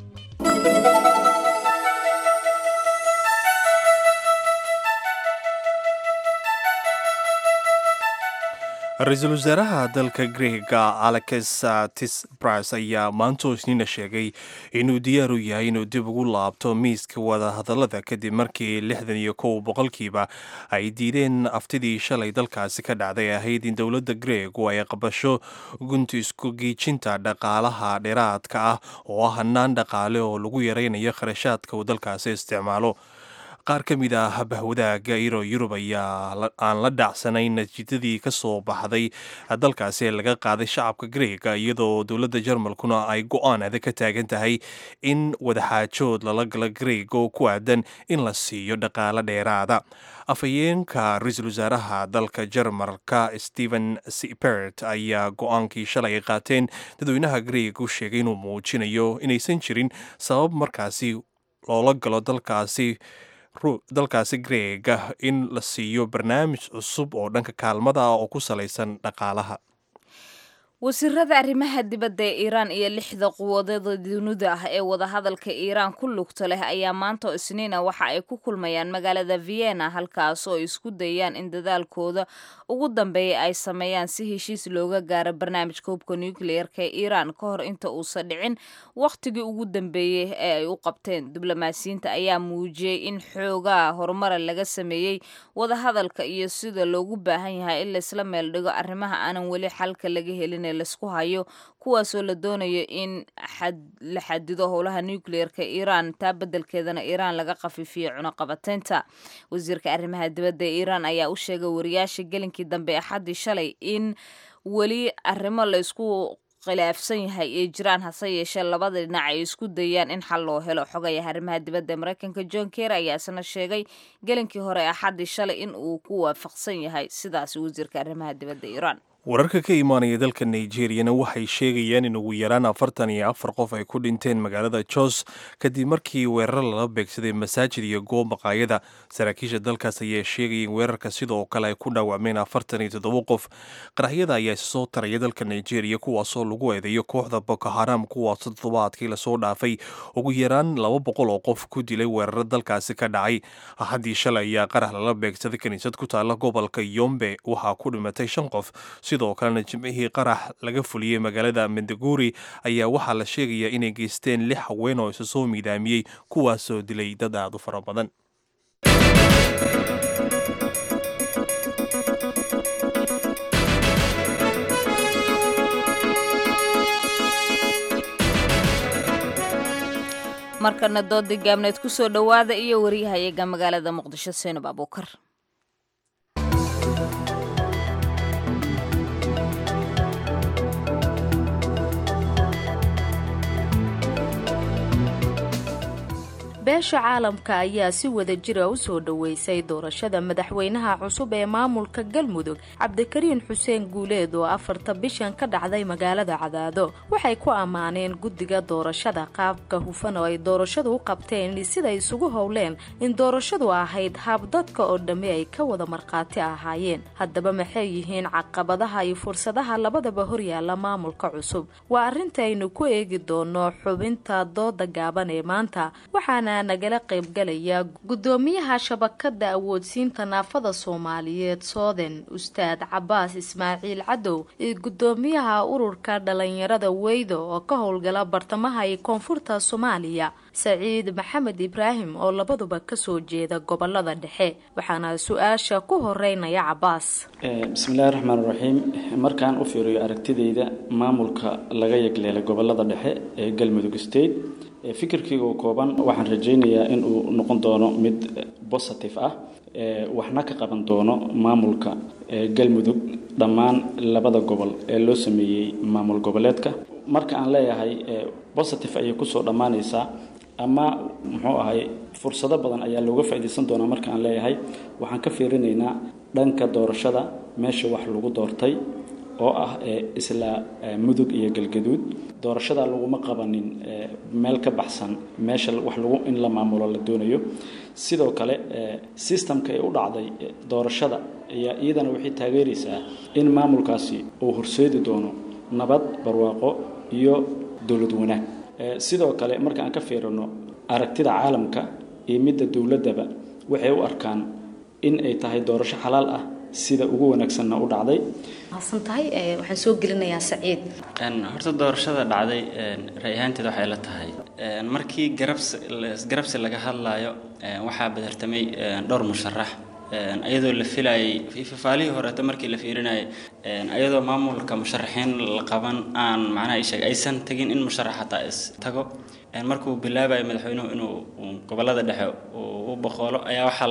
ra-iisul wasaaraha dalka greega alex tispras ayaa maantoo isniina sheegay inuu diyaar u yahay inuu dib ugu laabto miiska wadahadallada kadib markii lixdan iyo kow boqolkiiba ay diideen aftidii shalay dalkaasi ka dhacday ahayd in dowladda greegu ay qabasho gunti isku giijinta dhaqaalaha dheeraadka ah oo ah hanaan dhaqaale oo lagu yaraynayo kharashaadka uu dalkaasi isticmaalo qaar ka mid ah bahwadaaga iro yurub ayaa aan la dhacsanayn natiijadii ka soo baxday dalkaasi ee laga qaaday shacabka greega iyadoo dowladda jarmalkuna ay go-aan adag ka taagan tahay in wadaxaajood lala gala greeg oo ku aadan in la siiyo dhaqaale dheeraada afhayeenka ra-iisul wasaaraha dalka jarmalka stephen sipert ayaa go-aankii shalay ay qaateen dadweynaha greeg u sheegay inuu muujinayo inaysan jirin sabab markaasi loola galo dalkaasi dalkaasi greega in la siiyo barnaamij cusub oo dhanka kaalmada ah oo ku salaysan dhaqaalaha wasiirada arrimaha dibadda ee iiraan iyo lixda quwadada dunida ah ee wadahadalka iiraan ku lugta leh ayaa maanta oo isniina waxa ay ku kulmayaan magaalada vienna halkaas oo isku dayaan in dadaalkooda ugu dambeeya ay sameeyaan si heshiis looga gaaro barnaamijka hubka nukliyeerka ee iiraan ka hor inta uusan dhicin wakhtigii ugu dambeeyey ee ay u qabteen diblomaasiyiinta ayaa muujiyey in xoogaa horumara laga sameeyey wadahadalka iyo sida loogu baahan yahay in laysla meel dhigo arrimaha aanan weli xalka laga helin laisku hayo kuwaasoo la doonayo in la xadido howlaha nucleerka iiraan taa beddelkeedana iiraan laga khafiifiyo cunaqabateynta wasiirka arrimaha dibadda ee iiraan ayaa u sheegay wariyaasha gelinkii dambe axaddii shalay in weli arrimo laysku khilaafsan yahay ay jiraan hase yeeshee labada dhinac ay isku dayaan in xal loo helo xogayaha arrimaha dibadda ee maraykanka john ker ayaa isna sheegay gelinkii hore axaddii shalay in uu ku waafaqsan yahay sidaas wasiirka arrimaha dibadda iiraan wararka ka imaanaya dalka nigeriyana waxay sheegayaan in ugu yaraan afartan iyo afar qof ay ku dhinteen magaalada jos kadib markii weerar lala beegsaday masaajid iyo goob maqaayada saraakiisha dalkaas ayaa sheegaya in weerarka sidoo kale ay ku dhaawacmeen afartan iyo toddoba qof qaraxyada ayaa soo taraya dalka nigeriya kuwaasoo lagu eedeeyo kooxda boko haram kuwaasoo toddobaadkii lasoo dhaafay ugu yaraan laba boqol oo qof ku dilay weeraro dalkaasi ka dhacay axaddii shalay ayaa qarax lala beegsaday kiniisad ku taalla gobolka yombe waxaa ku dhimatay shan qof sidoo kalena jimcihii qarax laga fuliyey magaalada mendaguri ayaa waxaa la sheegayaa inay geysteen lix haween oo isa soo miidaamiyey kuwaasoo dilay dad aad u fara badan markana doodii gaabneed ku soo dhowaada iyo wariyahayaga magaalada muqdisho seenab abuukar beesha caalamka ayaa si wada jira u soo dhoweysay doorashada madaxweynaha cusub ee maamulka galmudug cabdikariin xuseen guuleed oo afarta bishan ka dhacday magaalada cadaado waxay ku ammaaneen guddiga doorashada qaabka hufan oo ay doorashadu u qabteen siday isugu howleen in doorashadu ahayd hab dadka oo dhammi ay ka wada markhaati ahaayeen haddaba maxay yihiin caqabadaha iyo fursadaha labadaba horyaala maamulka cusub waa arrintaaynu ku eegi doono xubinta dooda gaaban ee maanta waxaana nagala qaybgalaya gudoomiyaha shabakada awoodsiinta naafada soomaaliyeed sooden ustaad cabaas ismaaciil cadow iyo gudoomiyaha ururka dhalinyarada weydo oo ka howlgala bartamaha iyo koonfurta soomaaliya saciid maxamed ibraahim oo labaduba kasoo jeeda gobolada dhexe waxaana su-aasha ku horeynaya cabaas bismillahi raxmaan raxiim markaan u fiiriyo aragtidayda maamulka laga yegleelay gobolada dhexe ee galmudug state fikirkayga oo kooban waxaan rajaynayaa in uu noqon doono mid positive ah waxna ka qaban doono maamulka galmudug dhammaan labada gobol ee loo sameeyey maamul goboleedka marka aan leeyahay positive ayay kusoo dhammaanaysaa ama muxuu ahay fursado badan ayaa looga faa'iidaysan doonaa marka aan leeyahay waxaan ka fiirinaynaa dhanka doorashada meesha wax lagu doortay oo ah isla mudug iyo galgaduud doorashada laguma qabanin meel ka baxsan meesha wax lagu in la maamulo la doonayo sidoo kale sistamka ay u dhacday doorashada ayaa iyadana waxay taageeraysaa in maamulkaasi uu horseedi doono nabad barwaaqo iyo dowlad wanaag sidoo kale marka aan ka fiirino aragtida caalamka iyo midda dowladdaba waxay u arkaan in ay tahay doorasho xalaal ah sida ugu wanaagsanna u dhacday mahadsan tahay waxaan soo gelinayaa saciid horta doorashada dhacday ray ahaanteed waxay la tahay markii garabsi garabsi laga hadlayo waxaa badartamay dhowr musharax ayadoo la filayay fifaalihii horeeta markii la fiirinayay ayadoo maamulka musharaxiin la qaban aan macnaha isheeg aysan tagin in musharax hataa is tago markuu bilaabayo madaxweynuhu inuu gobolada dhexe u boqoolo ayaa waxaa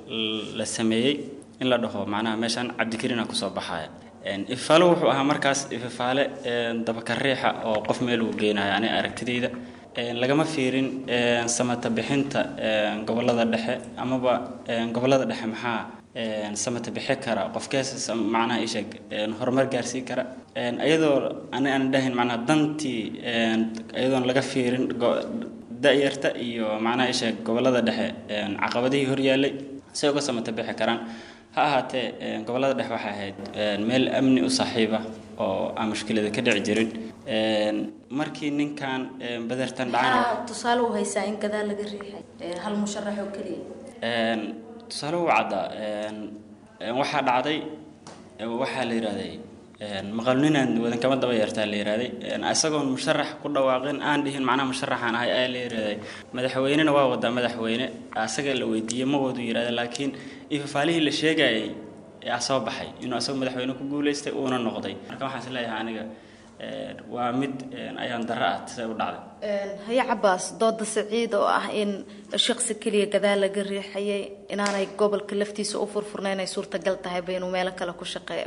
la sameeyey in la dhaho macnaha meeshaan cabdikariina kusoo baxaya ifaalo wuxuu ahaa markaas ifafaale dabakariixa oo qof meel uu geynayo ani aragtidayda lagama fiirin samata bixinta gobolada dhexe amaba gobolada dhexe maxaa samata bixi kara qofkees macnaha isheeg horumar gaarsii kara iyadoo ani aan dhahayn macnaha dantii iyadoon laga fiirin da-yarta iyo macnaha isheeg gobolada dhexe caqabadihii horyaalay say uga samata bixi karaan ha ahaatee gobollada dhexe waxay ahayd meel amni u saaxiiba oo aan mushkilada ka dhici jirin markii ninkan badartan dhacana tusaale u haysaa in gadaal laga riixay hal musharax oo keliya tusaale u caddaa waxaa dhacday waxaa la yidhahday maqalninaan wadankama daba yeertaa la yidhahday isagoon musharax ku dhawaaqin aan dhihin macnaha musharaxaan ahay ayaa la yidhahday madaxweynena waa wadaa madaxweyne asaga la weydiiyey ma wadu yidhahda laakiin ifafaalihii la sheegayay yaa soo baxay inuu asagoo madaxweyne ku guulaystay uuna noqday marka waxaan is leeyahay aniga waa mid ayaan darro ah see u dhacday haye cabaas dooda saciid oo ah in shaqsi keliya gadaal laga riixayay inaanay gobolka laftiisa u furfurnayn ay suurtagal tahayba inuu meelo kale ku shaqeeyo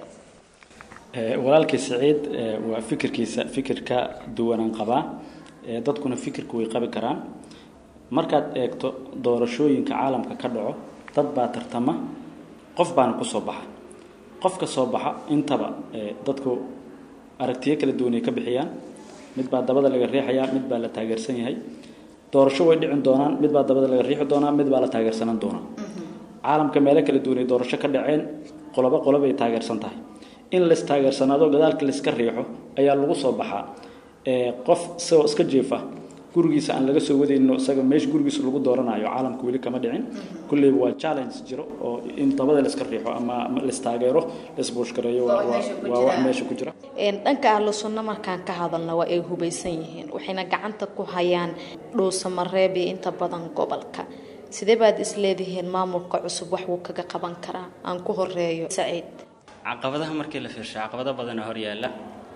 walaalkii saciid waa fikirkiisa fikir ka duwanaan qabaa dadkuna fikirku way qabi karaan markaad eegto doorashooyinka caalamka ka dhaco dad baa tartama qof baana kusoo baxa qofka soo baxa intaba dadku aragtiyo kala duwanay ka bixiyaan mid baa dabada laga riixayaa mid baa la taageersan yahay doorasho way dhicin doonaan mid baa dabada laga riixi doonaa mid baa la taageersanan doonaa caalamka meelo kala duwanay doorasho ka dhaceen qolobo qolobay taageersan tahay in lais taageersanaado gadaalka laiska riixo ayaa lagu soo baxaa qof isagoo iska jeefa gurigiisa aan laga soo wadayno isaga meesha gurigiisa lagu dooranayo caalamka weli kama dhicin kulleyba waa challenge jiro oo in dabada laiska riixo ama laistaageero laisbuushgareeyo waa wax meesha ku jira dhanka ahlu sunno markaan ka hadalna waa ay hubaysan yihiin waxayna gacanta ku hayaan dhuusamareeb iyo inta badan gobolka sidee baad isleedihiin maamulka cusub wax wuu kaga qaban karaa aan ku horeeyo saciid caqabadaha markii la fiirsho caqabado badana hor yaalla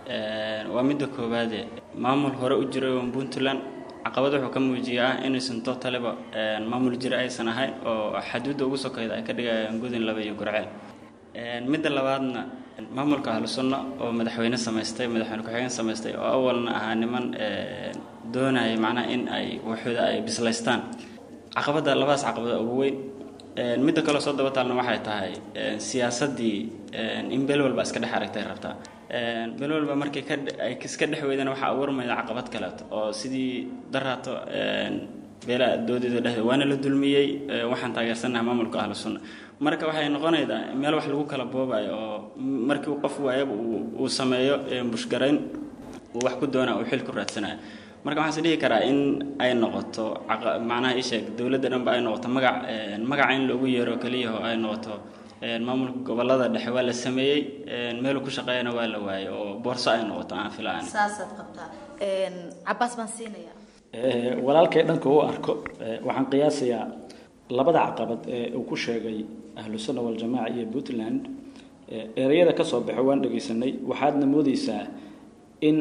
waa midda koowaade maamul hore u jiray oo puntland caqabad wuxuu ka muujiyaa inaysan totaliba maamul jira aysan ahayn oo xaduudda ugu sokayda ay ka dhigayaan gudin laba iyo gurceel midda labaadna maamulka ahlu sunno oo madaxweyne samaystay madaxweyne ku-xigeen samaystay oo awalna ahaa niman doonaya macnaha in ay waxooda ay bislaystaan caqabadda labadaas caqabada ugu weyn midda kaleo soo daba taalna waxay tahay siyaasaddii in beel walba iska dhex aragtay rabtaa beel walba markii ay iska dhex weydana waxaa abuurmayda caqabad kaleeto oo sidii daraato beelaa doodeeda dhexdeed waana la dulmiyey waxaan taageersanaha maamulka ahlu sunna marka waxay noqonaydaa meel wax lagu kala boobayo oo markii qof waayaba uu sameeyo bushgarayn uu wax ku doona uu xil ku raadsanayo marka waxaan is dhihi karaa in ay noqoto macnaha ii sheeg dowladda dhanba ay noqoto magac magaca in loogu yeero keliya oo ay noqoto maamulka gobolada dhexe waa la sameeyey meeluu ku shaqeeyana waa la waayey oo boorso ay noqoto aan filaan saasaad qabtaa cabaas baan siinaya walaalkay dhanka u arko waxaan qiyaasayaa labada caqabad ee uu ku sheegay ahlu sunna waljamaaca iyo puntland ereyada ka soo baxo waan dhegaysanay waxaadna moodaysaa in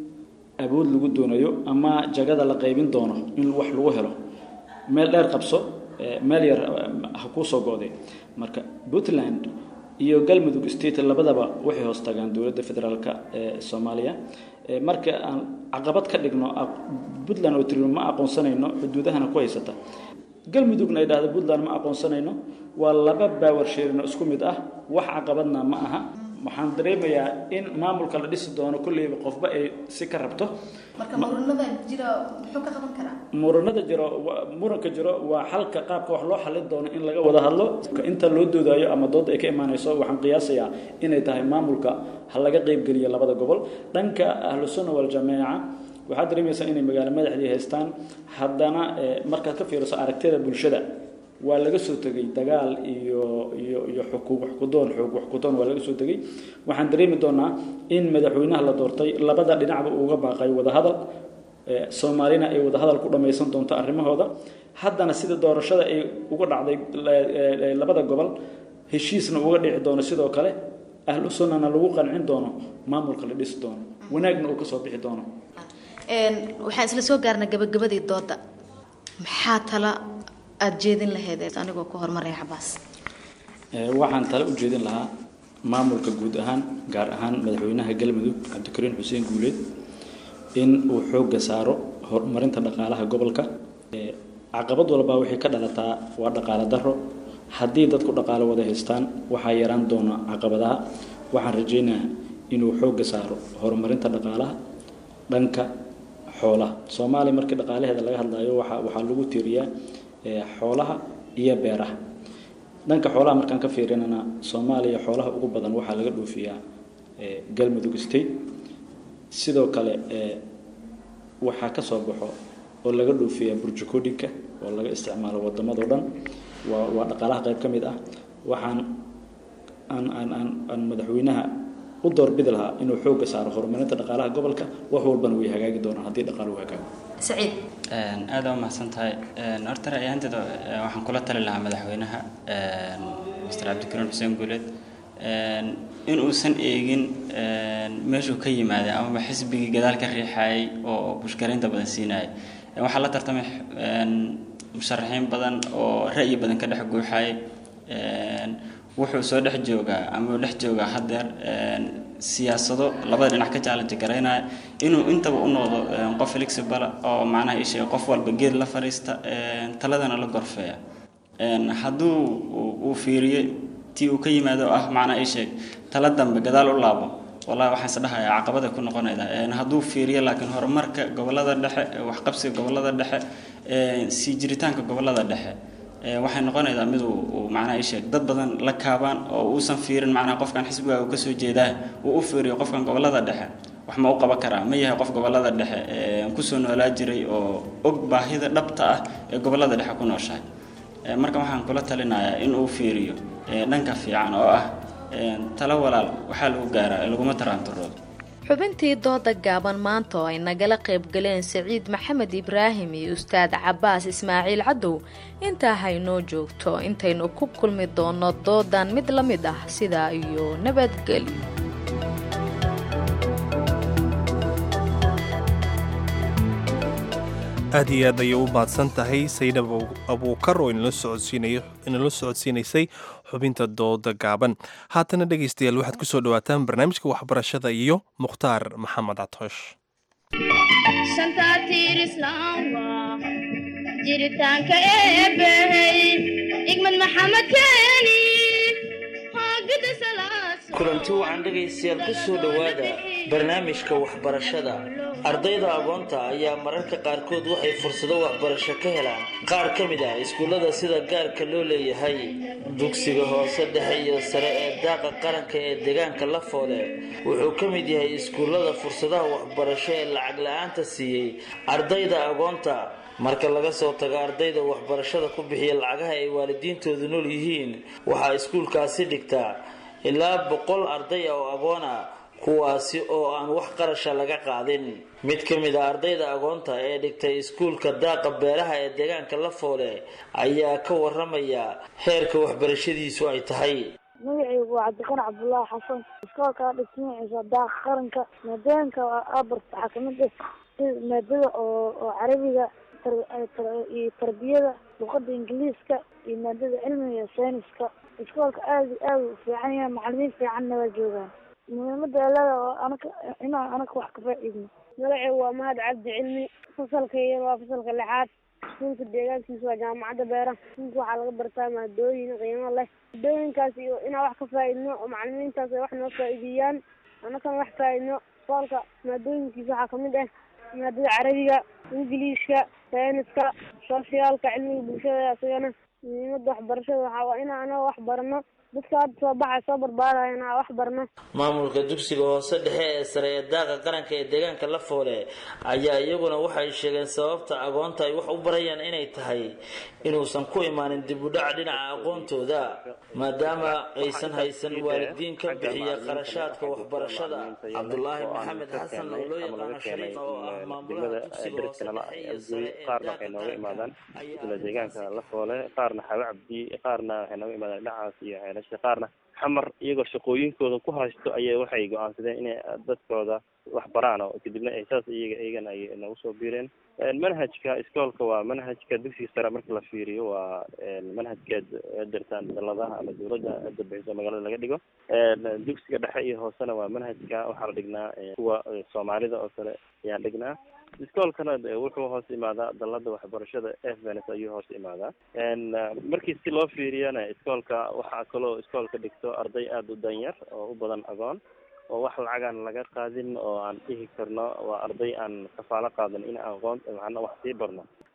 awood lagu doonayo ama jagada la qaybin doono in wax lagu helo meel dheer qabso meel yar ha kuu soo go'day marka puntland iyo galmudug state labadaba waxay hoos tagaan dowladda federaalka ee soomaaliya marka aan caqabad ka dhigno puntland oo tiri ma aqoonsanayno xuduudahana ku haysata galmudugna ay dhahdo puntland ma aqoonsanayno waa laba baawar sheerino isku mid ah wax caqabadna ma aha waxaan dareemayaa in maamulka la dhisi doono kolleyba qofba ay si ka rabto marka muranada jira muxuu ka qaban karaa muranada jiro muranka jiro waa xalka qaabka wax loo xalin doono in laga wada hadlo inta loo doodayo ama dood ay ka imaanayso waxaan qiyaasayaa inay tahay maamulka ha laga qeybgeliyo labada gobol dhanka ahlu sunna waljamaaca waxaad dareemaysaa inay magaalo madaxdii haystaan haddana markaad ka fiiriso aragtida bulshada waa laga soo tegay dagaal iyo iyo iyo xukuum wax ku doon xoog wax ku doon waa laga soo tegay waxaan dareemi doonaa in madaxweynaha la doortay labada dhinacba uga baaqay wadahadal soomaalina ay wadahadal ku dhammaysan doonto arrimahooda haddana sida doorashada ay uga dhacday labada gobol heshiisna uga dhici doono sidoo kale ahlu sunnana lagu qancin doono maamulka la dhisi doono wanaagna uu kasoo bixi doono waxaan isla soo gaarnay gabagabadii dooda maxaa tala aada jeedin lahayd anigoo ku horumaraya cabaas waxaan tale u jeedin lahaa maamulka guud ahaan gaar ahaan madaxweynaha galmudug cabdikariin xuseen guuleed in uu xoogga saaro horumarinta dhaqaalaha gobolka caqabad walbaa waxay ka dhalataa waa dhaqaale daro haddii dadku dhaqaale wada haystaan waxaa yaraan doona caqabadaha waxaan rajaynayaa inuu xoogga saaro horumarinta dhaqaalaha dhanka xoolaha soomaaliya markii dhaqaalaheeda laga hadlayo waxaa waxaa lagu tiiriyaa xoolaha iyo beeraha dhanka xoolaha markaan ka fiirinana soomaaliya xoolaha ugu badan waxaa laga dhoofiyaa galmudug state sidoo kale waxaa ka soo baxo oo laga dhoofiyaa burjukoodhinka oo laga isticmaalo waddamadao dhan waa waa dhaqaalaha qayb ka mid ah waxaan aan aan aan aan madaxweynaha u doorbidi lahaa inuu xoogga saaro horumarinta dhaqaalaha gobolka wax walbana way hagaagi doonaan haddii dhaqaaluhu hagaago saciid aada u mahadsan tahay horta ra'yaanteeda waxaan kula tali lahaa madaxweynaha mr cabdikariin xuseen guuleed in uusan eegin meeshuu ka yimaaday amaba xisbigii gadaal ka riixayay oo bushgaraynta badan siinayay waxaa la tartamay musharaxiin badan oo ra'yi badan ka dhex guuxayay wuxuu soo dhex joogaa ama dhex joogaa haddeer siyaasado labada dhinac ka challenge garaynaya inuu intaba u noqdo qof flexible oo macnaha isheega qof walba geed la fariista taladana la gorfeeya hadduu uu fiiriyo tii uu ka yimaado ah macnaha isheeg tala dambe gadaal u laabo wallahi waxaan is dhahayaa caqabada ku noqonayda hadduu fiiriyo laakiin horumarka gobolada dhexe waxqabsiga gobolada dhexe sii jiritaanka gobolada dhexe waxay noqonaydaa mid uu macnaha isheeg dad badan la kaabaan oo uusan fiirin macnaha qofkan xisbiga uu kasoo jeedaa uu u fiiriyo qofkan gobolada dhexe wax ma u qaban karaa ma yahay qof gobolada dhexe kusoo noolaa jiray oo og baahida dhabta ah ee gobolada dhexe ku nooshahay marka waxaan kula talinayaa in uu fiiriyo dhanka fiican oo ah talo walaal waxaa lagu gaaraa laguma taraanturoodo xubintii dooda gaaban maanta oo ay nagala qayb galeen saciid maxamed ibraahim iyo ustaad cabaas ismaaciil cadow intaa haynoo joogto intaynu ku kulmi doono doodan mid la mid ah sidaa iyo nabadgelyo aad iyo aad ayay u mahadsan tahay saynab abuukar oo inala socodsiinaysay xubinta dooda gaaban haatana dhegaystayaal waxaad ku soo dhawaataan barnaamijka waxbarashada iyo mukhtaar maxamed catoosh jiritaanka eebbahey igmad maxamed keeni kulanti wacan dhegaystayaal ku soo dhowaada barnaamijka waxbarashada ardayda agoonta ayaa mararka qaarkood waxay fursado waxbarasho ka helaan qaar ka mid ah iskuullada sida gaarka loo leeyahay dugsiga hoose dhexe iyo sare ee daaqa qaranka ee deegaanka lafoole wuxuu ka mid yahay iskuullada fursadaha waxbarasho ee lacag la-aanta siiyey ardayda agoonta marka laga soo tago ardayda waxbarashada ku bixiya lacagaha ay waalidiintoodu nool yihiin waxaa iskuulkaasi dhigtaa ilaa boqol arday ah oo agoon ah kuwaasi oo aan wax qarasha laga qaadin mid ka mid a ardayda agoonta ee dhigtay iskuulka daaqa beeraha ee deegaanka lafoole ayaa ka waramaya heerka waxbarashadiisu ay tahay magacaygu waa cabdiqani cabdulaahi xasan iskoolkaa dhigtimiisa daaqa qaranka maadooyinka abarta waxaa kamid ah sida maadada oo oo carabiga iyo tarbiyada luqada ingiliiska iyo maadada cilmiga iyo sayniska iskoolka aada iyo aada u fiican yahay macalimiin fiicanna waa joogaan muhiimada alada oo anaka inaan anaka wax ka faaciidno magacaygu waa mahad cabdi cilmi fasalka yar waa fasalka lixaad iskuulka deegaankiisa waa jaamacadda beeraha iskuulka waxaa laga bartaa maadooyin qiimo leh maadooyinkaas iyo inaan wax ka faa'iidno oo macalimiintaas ay wax noo faa'iideeyaan anakana wax faa'iidno iskoolka maadooyinkiisa waxaa kamid ah maadada carabiga ingiliishka sayniska sooshiyaalka cilmiga bulshada isagana muhiimada waxbarashada waxaa waa inaan anaga wax barano dadka hadda soo baxay soo barbaaraya inaan wax barno maamulka dugsiga hoose dhexe ee sare ee daaqa qaranka ee deegaanka lafoole ayaa iyaguna waxay sheegeen sababta agoonta ay wax u barayaan inay tahay inuusan ku imaanin dib u dhac dhinaca aqoontooda maadaama aysan haysan waalidiin ka bixiya qarashaadka waxbarashada cabdulaahi maxamed xasan oo loo yaqaano shariif oo ah maamulaha dugsiga hoose dhexe iyo sare ee qaarna waxay nooga imaadaan isla deegaanka lafoole qaarna xawe cabdi qaarna waxay nooga imaadaan dhinacaas iyo xeelasha qaarna xamar iyagoo shaqooyinkooda ku haysto ayay waxay go-aansadeen inay dadkooda wax baraan oo kadibna ay saas iyaga iyagana ay nagu soo biireen manhajka iskoolka waa manhajka dugsiga sare marka la fiiriyo waa manhajkeed dirtaan daladaha ama dawladda hadda bixiso magaalada laga dhigo dugsiga dhexe iyo hoosena waa manhajka waxaa la dhignaa kuwa soomaalida oo kale ayaan dhignaa iskoolkana wuxuu hoos imaadaa dalada waxbarashada fns ayuu hoos imaadaa markii si loo fiiriyana iskoolka waxaa kaloo iskoolka dhigto arday aada u danyar oo u badan agoon oo wax lacagaan laga qaadin oo aan dhihi karno waa arday aan kafaalo qaadan in aqoon macna wax sii barno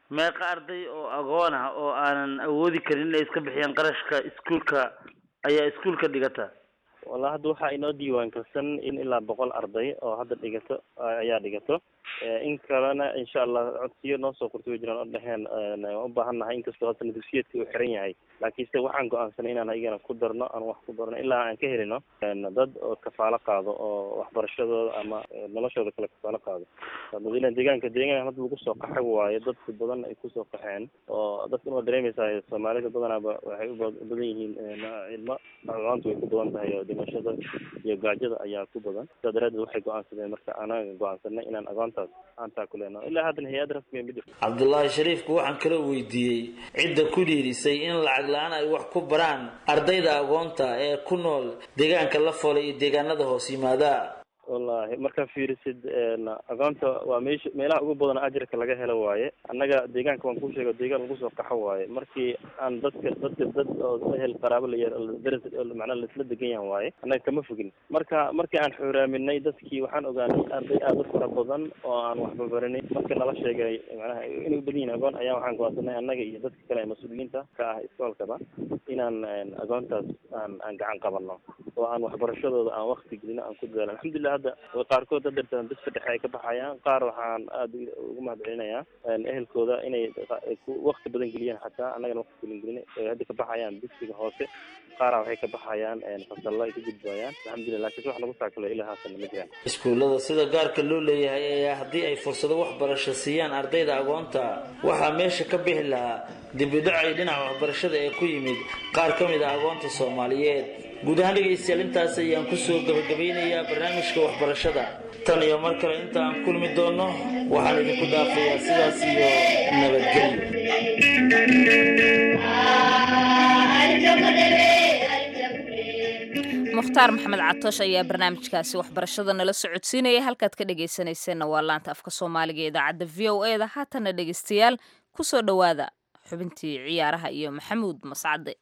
meeqa arday oo agoon ah oo aanan awoodi karin inay iska bixiyaan qarashka iskuulka ayaa iskuulka dhigata walla hadda waxaa inoo diiwaan karsan in ilaa boqol arday oo hadda dhigato ayaa dhigato in kalena insha allah codsiyo noo soo qortay way jiraan oo dheheen waan u baahan nahay inkastoo hadda natifiyeedka uu xiran yahay laakiinse waxaan go-aansanay inaan ayagana ku darno aan wax ku darno ilaa aan ka helino dad oo kafaalo qaado oo waxbarashadooda ama noloshooda kale kafaalo qaado madalan deegaanka deegaan hadda lagu soo qaxay waayo dadka badan ay kusoo qaxeen oo dadkan waa dareemaysaa soomaalida badanaaba waxay u badan yihiin ilmo aqoonta way ku badan tahay oo dhimashada iyo gaajada ayaa ku badan sidaa daraadeed waxay go-aansadeen marka anaga go-aansanay inaan aqoontaas aan taakuleeno ilaa haddana hay-ad rasmiga ma jirto cabdullaahi shariifku waxaan kala weydiiyey cidda ku dhiirisay in lacag la-aan ay wax ku baraan ardayda agoonta ee ku nool deegaanka la foolay iyo deegaanada hoos yimaada wallahi markaa fiirisid agoonta waa meesha meelaha ugu badan ajirka laga helo waaye annaga deegaanka waan kuu sheega deegaan lagu soo qaxo waaye markii aan dadka dadka dad oo ehel qaraabo la yar daras macnaa laisla degan yahan waaye annaga kama fogin marka markii aan xuraaminay dadkii waxaan ogaanay arday aad u fara badan oo aan waxba baranin marka nala sheegay macnaha inay u badan yihin agoon ayaa waxaan go'aansanay annaga iyo dadka kale ee mas-uuliyiinta ka ah iskoolkaba inaan agoontaas aan aan gacan qabano oo aan waxbarashadooda aan wakti gelino aan ku dadaalo alxamdulilah hadda qaarkood dadartan dadka dhexe ay ka baxayaan qaar waxaan aada ugu mahad celinayaa ehelkooda inay wakti badan geliyaan xataa annagana wakti badan gelin ay hadda ka baxayaan dugsiga hoose qaara waxay ka baxayaan fasallo ay ka gudbayaan alxamdulilah laakiin wax lagu taakalo ilaa haasana ma jiraan iskuullada sida gaarka loo leeyahay ayaa haddii ay fursado waxbarasho siiyaan ardayda agoonta waxaa meesha ka bixi lahaa dibidhacay dhinaca waxbarashada ee ku yimid qaar ka mid ah agoonta soomaaliyeed guud ahaan dhegaystayaal intaas ayaan kusoo gabagabeynayaa barnaamijka waxbarashada tan iyo mar kale inta aan kulmi doonno waxaan idinku dhaafayaa sidaas iyo nabadgelyo mukhtaar maxamed catoosh ayaa barnaamijkaasi waxbarashada nala socodsiinaya halkaad ka dhegaysanayseena waa laanta afka soomaaliga ee idaacadda v o e da haatana dhegaystayaal kusoo dhowaada xubintii ciyaaraha iyo maxamuud mascade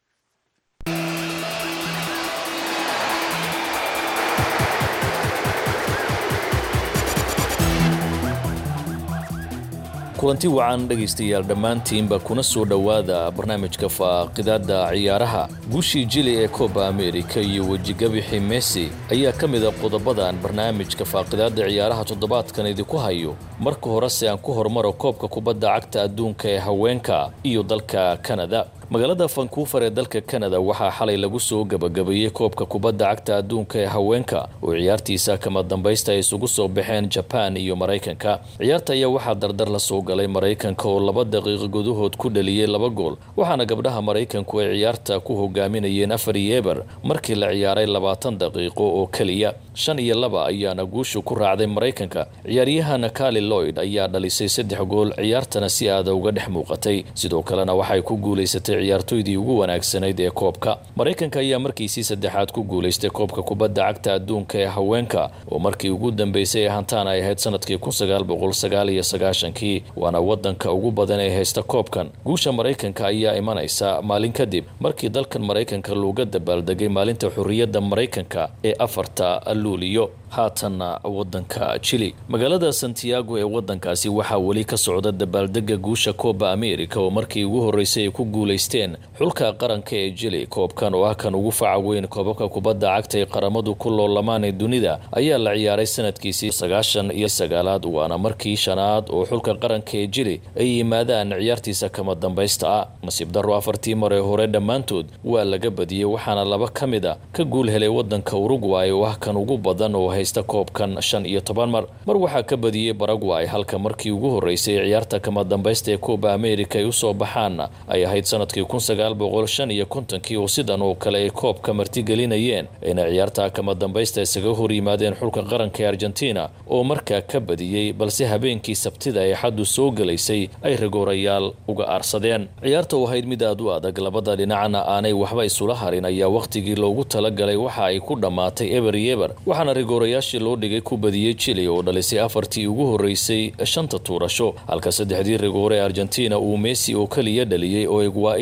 kulanti wacan dhegaystayaal dhammaantiinba kuna soo dhowaada barnaamijka faaqidaadda ciyaaraha guushii jili ee kooba amerika iyo wejigabixi messi ayaa ka mida qodobadan barnaamijka faaqidaadda ciyaaraha toddobaadkan idinku hayo marka horese aan ku hormaro koobka kubadda cagta adduunka ee haweenka iyo dalka kanada magaalada vancouver ee dalka kanada waxaa xalay lagu soo gabagabeeyey koobka kubadda cagta adduunka ee haweenka oo ciyaartiisa kama dambaysta ay isugu soo baxeen jaban iyo maraykanka ciyaarta ayaa waxaa dardar la soo galay maraykanka oo laba daqiiqo gudahood ku dhaliyey laba gool waxaana gabdhaha maraykanku ay ciyaarta ku hogaaminayeen afar iyo eber markii la ciyaaray labaatan daqiiqo oo keliya shan iyo laba ayaana guushu ku raacday maraykanka ciyaaryahana kali loyd ayaa dhalisay saddex gool ciyaartana si aada uga dhex muuqatay sidoo kalena waxay ku guulaysatay ciyaartoydii ugu wanaagsanayd ee koobka maraykanka ayaa markiisii saddexaad ku guulaystay koobka kubadda cagta adduunka ee haweenka oo markii ugu dambeysay ee hantaan ay ahayd sanadkii kun sagaal boqol sagaal iyo sagaashankii waana wadanka ugu badan ee haysta koobkan guusha maraykanka ayaa imanaysa maalin kadib markii dalkan maraykanka looga dabaaldegay maalinta xurriyadda maraykanka ee afarta luuliyo haatanna wadanka jili magaalada santiago ee wadankaasi waxaa weli ka socda dabaaldega guusha kooba america oo markii ugu horreysay ay ku guulaysteen xulka qaranka ee jili koobkan oo ah kan ugu faca weyn koobabka kubadda cagta ee qaramadu ku loolamaan ee dunida ayaa la ciyaaray sanadkiisii sagaashan iyo sagaalaad waana markii shanaad oo xulka qaranka ee jili ay yimaadaan ciyaartiisa kama dambaysta ah nasiib darro afartii mar ee hore dhammaantood waa laga badiyey waxaana laba ka mid a ka guul helay wadanka urugway oo ah kan ugu badan oo haysta koobkan shan iyo toban mar mar waxaa ka badiyey baragway halka markii ugu horreysay ciyaarta kama dambaysta ee kooba america ay usoo baxaan ay ahayd sanadkii kun sagaal boqol shan iyo kontonkii oo sidan oo kale ay koobka martigelinayeen ayna ciyaarta kama dambaysta isaga hor yimaadeen xulka qaranka ee argentina oo markaa ka badiyey balse habeenkii sabtida ee xaddu soo gelaysay ay rigoorayaal uga aarsadeen ciyaarta oo ahayd mid aad u adag labada dhinacna aanay waxba isula harin ayaa wakhtigii loogu talagalay waxa ay ku dhammaatay eber iyo eber waxaana rigoorayaashii loo dhigay ku badiyey jili oo dhalisay afartii ugu horreysay shanta tuurasho halka saddexdii rigoore ee argentina uu messi oo keliya dhaliyey oo egwaa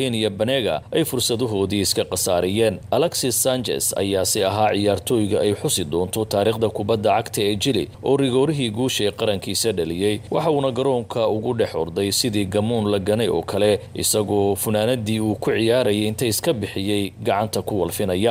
kenya banega ay fursadahoodii iska khasaariyeen alexis sanchez ayaase ahaa ciyaartooyga ay xusi doonto taariikhda kubadda cagta ee jili oo rigoorihii guusha ee qarankiisa dhaliyey waxa uuna garoonka ugu dhex orday sidii gamuun la ganay oo kale isagoo funaanadii uu ku ciyaarayay inta iska bixiyey gacanta ku walfinaya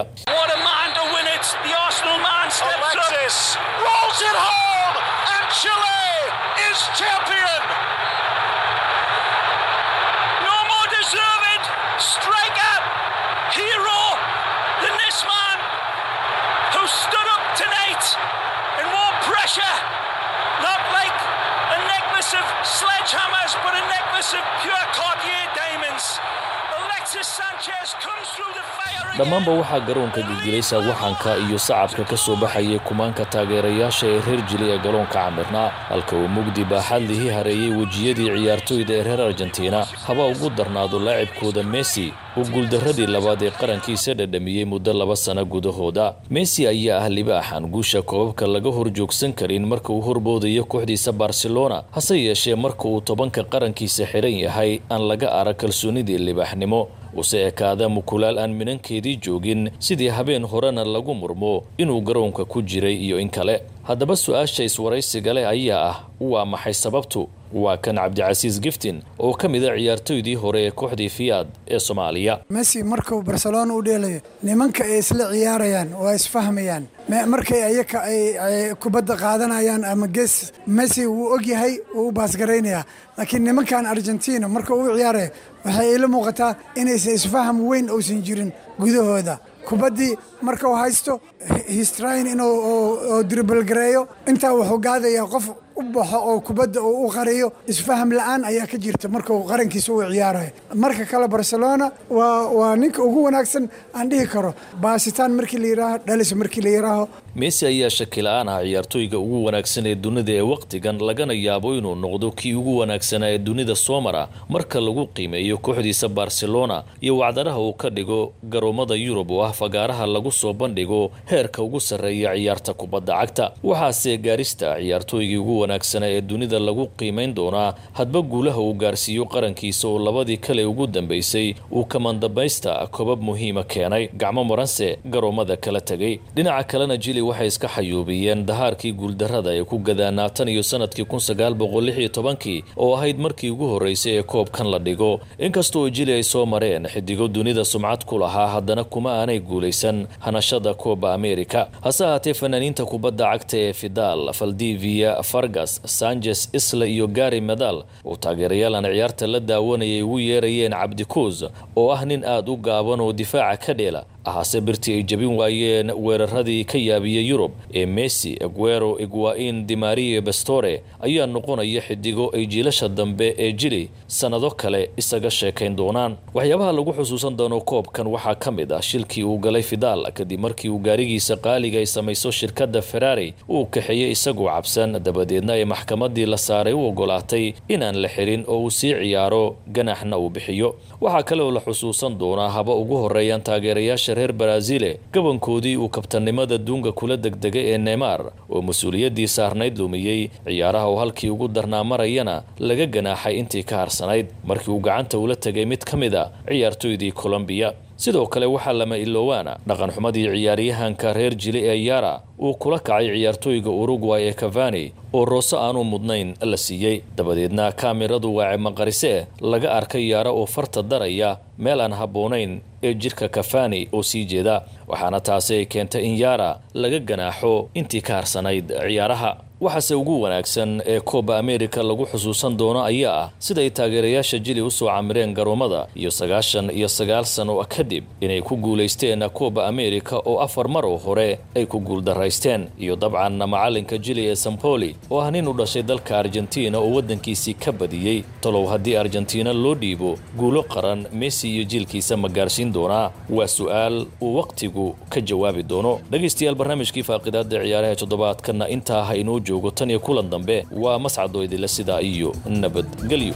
dhammaanba waxaa garoonka gilgilay saawaxanka iyo sacabka ka soo baxayay kumaanka taageerayaasha ee reer jili ee garoonka camirnaa halka uu mugdi baaxadlihii hareeyey wejiyadii ciyaartooyda ee reer argentina haba ugu darnaado laacibkooda messi uu guuldaradii labaad ee qarankiisa dhadhamiyey muddo laba sano gudahooda messi ayaa ah libaaxan guusha koobabka laga hor joogsan karin marka uu horboodayo kooxdiisa barcelona hase yeeshee marka uu tobanka qarankiisa xiran yahay aan laga arag kalsoonidii libaaxnimo use ekaada mukulaal aan minankeedii joogin sidii habeen horena lagu murmo inuu garoonka ku jiray iyo in kale haddaba su-aasha iswaraysiga leh ayaa ah waa maxay sababtu waa kan cabdicasiis giftin oo ka mid a ciyaartoydii hore ee kooxdii fiyaad ee soomaaliya messi markuu barcelona u dheelayo nimanka ay isla ciyaarayaan waa isfahmayaan markay ayaka ay kubadda qaadanayaan ama gees messi wuu og yahay wuu u baasgaraynayaa laakiin nimankan argentina marka uu ciyaaraya waxay ila muuqataa inaysan isfaham weyn uusan jirin gudahooda kubaddii marka uu haysto histrain inuu dribalgareeyo intaa wuxuu gaadayaa qof u baxo oo kubadda uu u qariyo isfaham la-aan ayaa ka jirta marka uu qarankiisa u ciyaarayo marka kale barcelona waa waa ninka ugu wanaagsan aan dhihi karo baasitaan markii la yidhaaho dhalis markii la yidhaaho messi ayaa shaki la-aan ah ciyaartooyga ugu wanaagsan ee dunida ee wakhtigan lagana yaabo inuu noqdo kii ugu wanaagsanaa ee dunida soo mara marka lagu qiimeeyo kooxdiisa barcelona iyo wacdaraha uu ka dhigo garoomada yurub oo ah fagaaraha lagu soo bandhigo heerka ugu sarreeya ciyaarta kubadda cagta waxaase gaarista ciyaartooygii ugu wanaagsanaa ee dunida lagu qiimayn doonaa hadba guulaha uu gaarsiiyo qarankiisa oo labadii kale ugu dambaysay uu kamandambaysta kobab muhiima keenay gacmo maranse garoomada kala tegay dhinaca kalena jili waxay iska xayuubiyeen dahaarkii guuldarrada ee ku gadaanaa tan iyo sanadkii kun sagaal boqol lix iyo tobankii oo ahayd markii ugu horreysay ee koobkan la dhigo inkastoo jili ay soo mareen xidigo dunida sumcad ku lahaa haddana kuma aanay guulaysan hanashada kooba amerika hase ahaatee fanaaniinta kubadda cagta ee fidal valdivia fargas sanchez isla iyo gari medal oo taageerayaal aan ciyaarta la daawanayay ugu yeerayeen cabdikuus oo ah nin aada u gaaban oo difaaca ka dheela ahaase birtii ay jabin waayeen weeraradii ka yaabiyey yurub ee messi aguero iguain dimario bastore ayaa noqonaya xidigo ay jiilasha dambe ee jili sannado kale isaga sheekayn doonaan waxyaabaha lagu xusuusan doono koobkan waxaa ka mid ah shilkii uu galay fidal kadib markii uu gaarigiisa qaaliga ay samayso shirkadda ferrari uu kaxeeyey isagoo cabsan dabadeedna ay maxkamadii la saaray u ogolaatay inaan la xirin oo uu sii ciyaaro ganaxna uu bixiyo waxaa kale oo la xusuusan doonaa haba ugu horeeyaan taageerayaasha reer baraazile gabankoodii uu kabtanimada duunga kula degdegay ee neymar oo mas-uuliyaddii saarnayd lumiyey ciyaaraha oo halkii ugu darnaa marayana laga ganaaxay intii ka harsanayd markii uu gacanta ula tegay mid ka mid a ciyaartoydii colombiya sidoo kale waxaa lama iloowaana dhaqanxumadii ciyaaryahanka reer jili ee yara uu kula kacay ciyaartooyga uruguay ee cavani oo roose aanu mudnayn la siiyey dabadeedna kaamiradu waace maqarise laga arkay yaara oo farta daraya meel aan habboonayn ee jidhka kafani oo sii jeeda waxaana taasi ay keentay in yaara laga ganaaxo intii ka harsanayd ciyaaraha waxaase ugu wanaagsan ee kooba amerika lagu xusuusan doono ayaa ah siday taageerayaasha jili usoo camireen garoomada iyo sagaashan iyo sagaal sano kadib inay ku guulaysteen kooba amerika oo afar mar oo hore ay ku guuldaraysteen iyo dabcan macalinka jili ee sampoli oo ah nin u dhashay dalka argentina oo waddankiisii ka badiyey talow haddii argentina loo dhiibo guulo qaran messi iyo jiilkiisa ma gaarsiin doonaa waa su-aal uu wakhtigu ka jawaabi doono dhegaystayaal barnaamijkii faaqidaada ciyaaraha toddobaadkana intaa ha inoo joogo tan iyo kulan dambe waa mascadoo idinle sidaa iyo nabadgelyo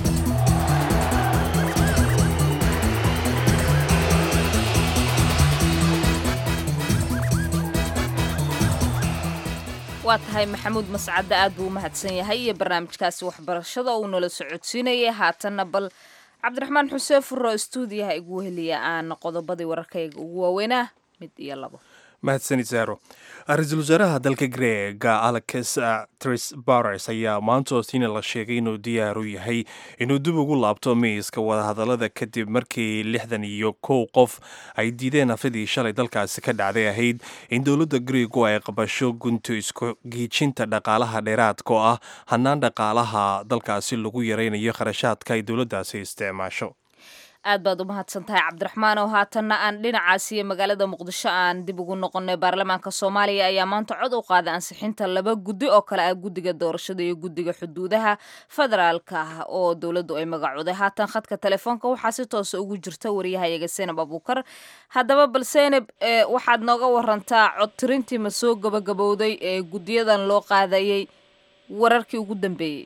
waa tahay maxamuud mascadde aad buu u mahadsan yahay iyo barnaamijkaasi waxbarashada uu nala socodsiinayay haatanna bal cabdiraxmaan xuseen furro stuudiyaha igu weheliya aan qodobadii wararkayga ugu waaweynaa mid iyo labo mahadsanid saaro ra-iisul wasaaraha dalka greega alex tris bares ayaa maantoosina la sheegay inuu diyaar u yahay inuu dib ugu laabto miiska wadahadallada kadib markii lixdan iyo kow qof ay diideen afadii shalay dalkaasi ka dhacday ahayd in dowladda greegu ay qabasho gunto isku giijinta dhaqaalaha dheeraadka oo ah hannaan dhaqaalaha dalkaasi lagu yaraynayo kharashaadka ay dowladdaasi isticmaasho aad baad u mahadsan tahay cabdiraxmaan oo haatanna aan dhinacaasi iyo magaalada muqdisho aan dib ugu noqonay baarlamaanka soomaaliya ayaa maanta cod u qaaday ansixinta laba guddi oo kale ah guddiga doorashada iyo guddiga xuduudaha federaalka ah oo dowladdu ay magacooday haatan khadka telefoonka waxaa si toosa ugu jirta wariyahayaga senab abuukar haddaba bal senab waxaad nooga warantaa cod tirintii ma soo gabagabowday ee guddiyadan loo qaadayay wararkii ugu dambeeyey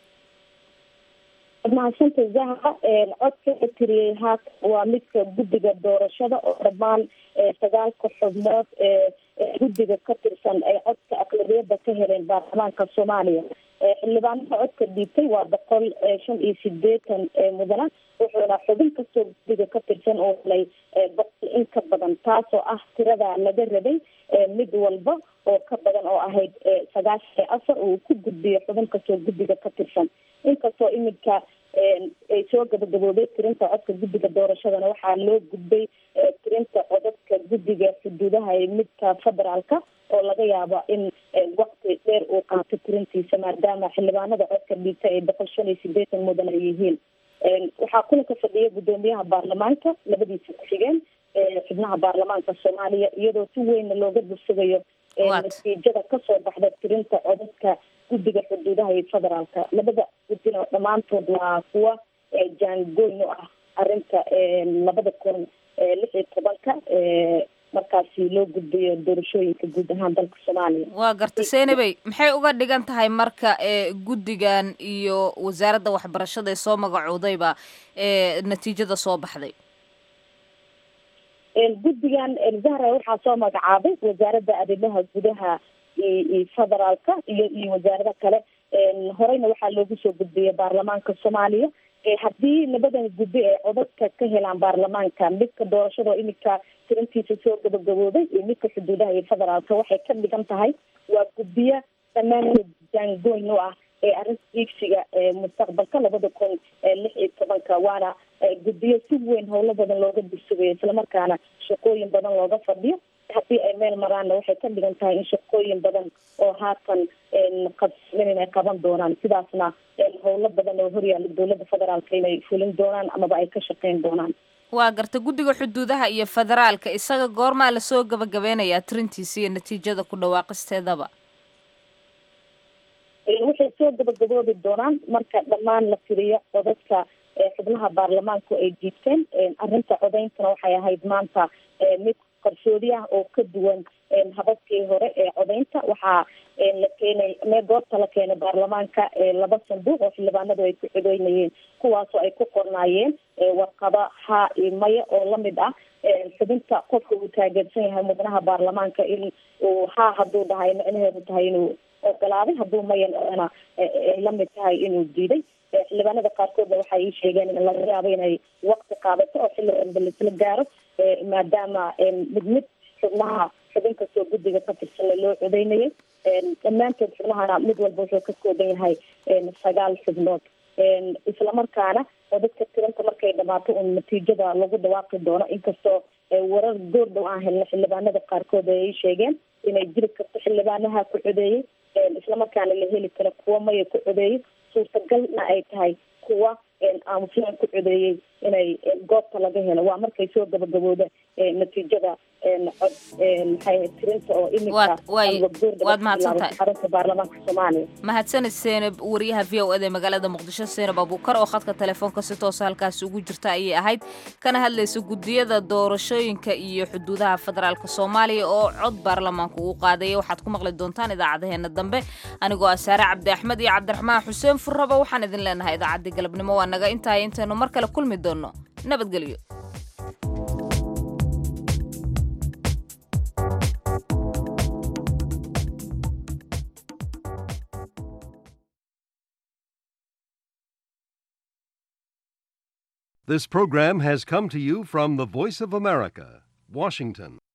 mahadsanta zahra codka la tiriyey haatan waa midka guddiga doorashada oo dhammaan sagaalka xubnood ee guddiga ka tirsan ay codka aqlabiyada ka heleen baarlamaanka soomaaliya xildhibaanada codka dhiibtay waa boqol shan iyo sideetan mudana wuxuuna xubin kastoo guddiga ka tirsan oo helay boqol in ka badan taasoo ah tirada laga rabay mid walba oo ka badan oo ahayd sagaashan iyo afar uu ku gudbiyo xubin kastoo guddiga ka tirsan inkastoo iminka ay soo gabagabooday tirinta codka guddiga doorashadana waxaa loo gudbay tirinta codadka guddiga xuduudaha ee midka federaalka oo laga yaabo in waqti dheer uu qaato tirintiisa maadaama xildhibaanada codka dhiigta ay boqol shan iyo sideetan mudan ay yihiin waxaa kulanka fadhiya guddoomiyaha baarlamaanka labadiisa ku-xigeen xubnaha baarlamaanka soomaaliya iyadoo si weynna looga dursugayo natiijada kasoo baxda tirinta codadka guddiga xuduudaha iyo federaalka labada guddina dhammaantood waa kuwa jaangoyn u ah arinta labada kun lix iyo tobanka markaasi loo gudbiyo doorashooyinka guud ahaan dalka soomaaliya waa garta seenabey maxay uga dhigan tahay marka guddigan iyo wasaaradda waxbarashada ee soo magacoodayba natiijada soo baxday guddigan zahra waxaa soo magacaabay wasaaradda arrimaha gudaha iyo federaalka iyo iyo wasaarado kale horeyna waxaa loogu soo gudbiyay baarlamaanka soomaaliya haddii labadan guddi ay codadka ka helaan baarlamaanka midka doorashada oo iminka tirintiisa soo gabagabooday iyo midka xuduudaha iyo federaalka waxay ka dhigan tahay waa guddiyo dhammaantood jaangoyn u ah ee arrinta iigsiga mustaqbalka labada kun lix iyo tobanka waana guddiyo si weyn howlo badan looga dursugayo islamarkaana shaqooyin badan looga fadhiyo haddii ay meel maraanna waxay ka dhigan tahay in shaqooyin badan oo haatan qabsmin inay qaban doonaan sidaasna howlo badan oo horyaala dowladda federaalka inay fulin doonaan amaba ay ka shaqeyn doonaan waa garta guddiga xuduudaha iyo federaalka isaga goormaa lasoo gabagabeynayaa tirintiisa iyo natiijada ku dhawaaqisteedaba waxay soo gabagaboobi doonaan marka dhammaan la tiriyo codadka xubnaha baarlamaanku ay diibteen arrinta codeyntana waxay ahayd maanta mid qarsoodi ah oo ka duwan hababkii hore ee codeynta waxaa la keenay mee goobta la keenay baarlamaanka laba sanduuq oo xildhibaanadu ay ku codeynayeen kuwaasoo ay ku qornaayeen warqado haa iyo maya oo lamid ah xubinta qofka uu taageersan yahay mudnaha baarlamaanka in uu haa hadduu dhahay micnaheedu tahay inuu ogolaaday hadduu mayan ay lamid tahay inuu diiday xildhibaanada qaarkoodna waxay ii sheegeen in laga yaabo inay waqti qaadato oo xilli dambe laisla gaaro maadaama mid mid xubnaha xubin kastoo guddiga ka tirsanna loo codeynayay dhammaantood xubnahana mid walba wuxuu ka kooban yahay sagaal xubnood islamarkaana oo dadka tiranta markay dhamaato un natiijada lagu dhawaaqi doono inkastoo warar goordhow aan helna xildhibaanada qaarkood ay ii sheegeen inay jiri karto xildhibaanaha ku codeeyey islamarkaana la heli karo kuwa maya ku codeeyey suurtagalna ay tahay kuwa aamuslaan ku codeeyey inay goobta laga helo waa markay soo gabagabooda natiijada cod maxay tirinta oo imika waad mahadsantahay xarunta baarlamaanka soomaaliya mahadsanid seenab wariyaha v o eda ee magaalada muqdisho seenab abuukar oo khadka telefoonka si toosa halkaasi ugu jirta ayay ahayd kana hadlaysa guddiyada doorashooyinka iyo xuduudaha federaalk soomaaliya oo cod baarlamaanku uu qaadaya waxaad ku maqli doontaan idaacadaheena dambe anigoo ah saare cabdi axmed iyo cabdiraxmaan xuseen furraba waxaan idin leenahay idaacaddii galabnimo waa naga intahay intaynu mar kale kulmi doonno nabadgelyo This program has come to you from the Voice of America, Washington.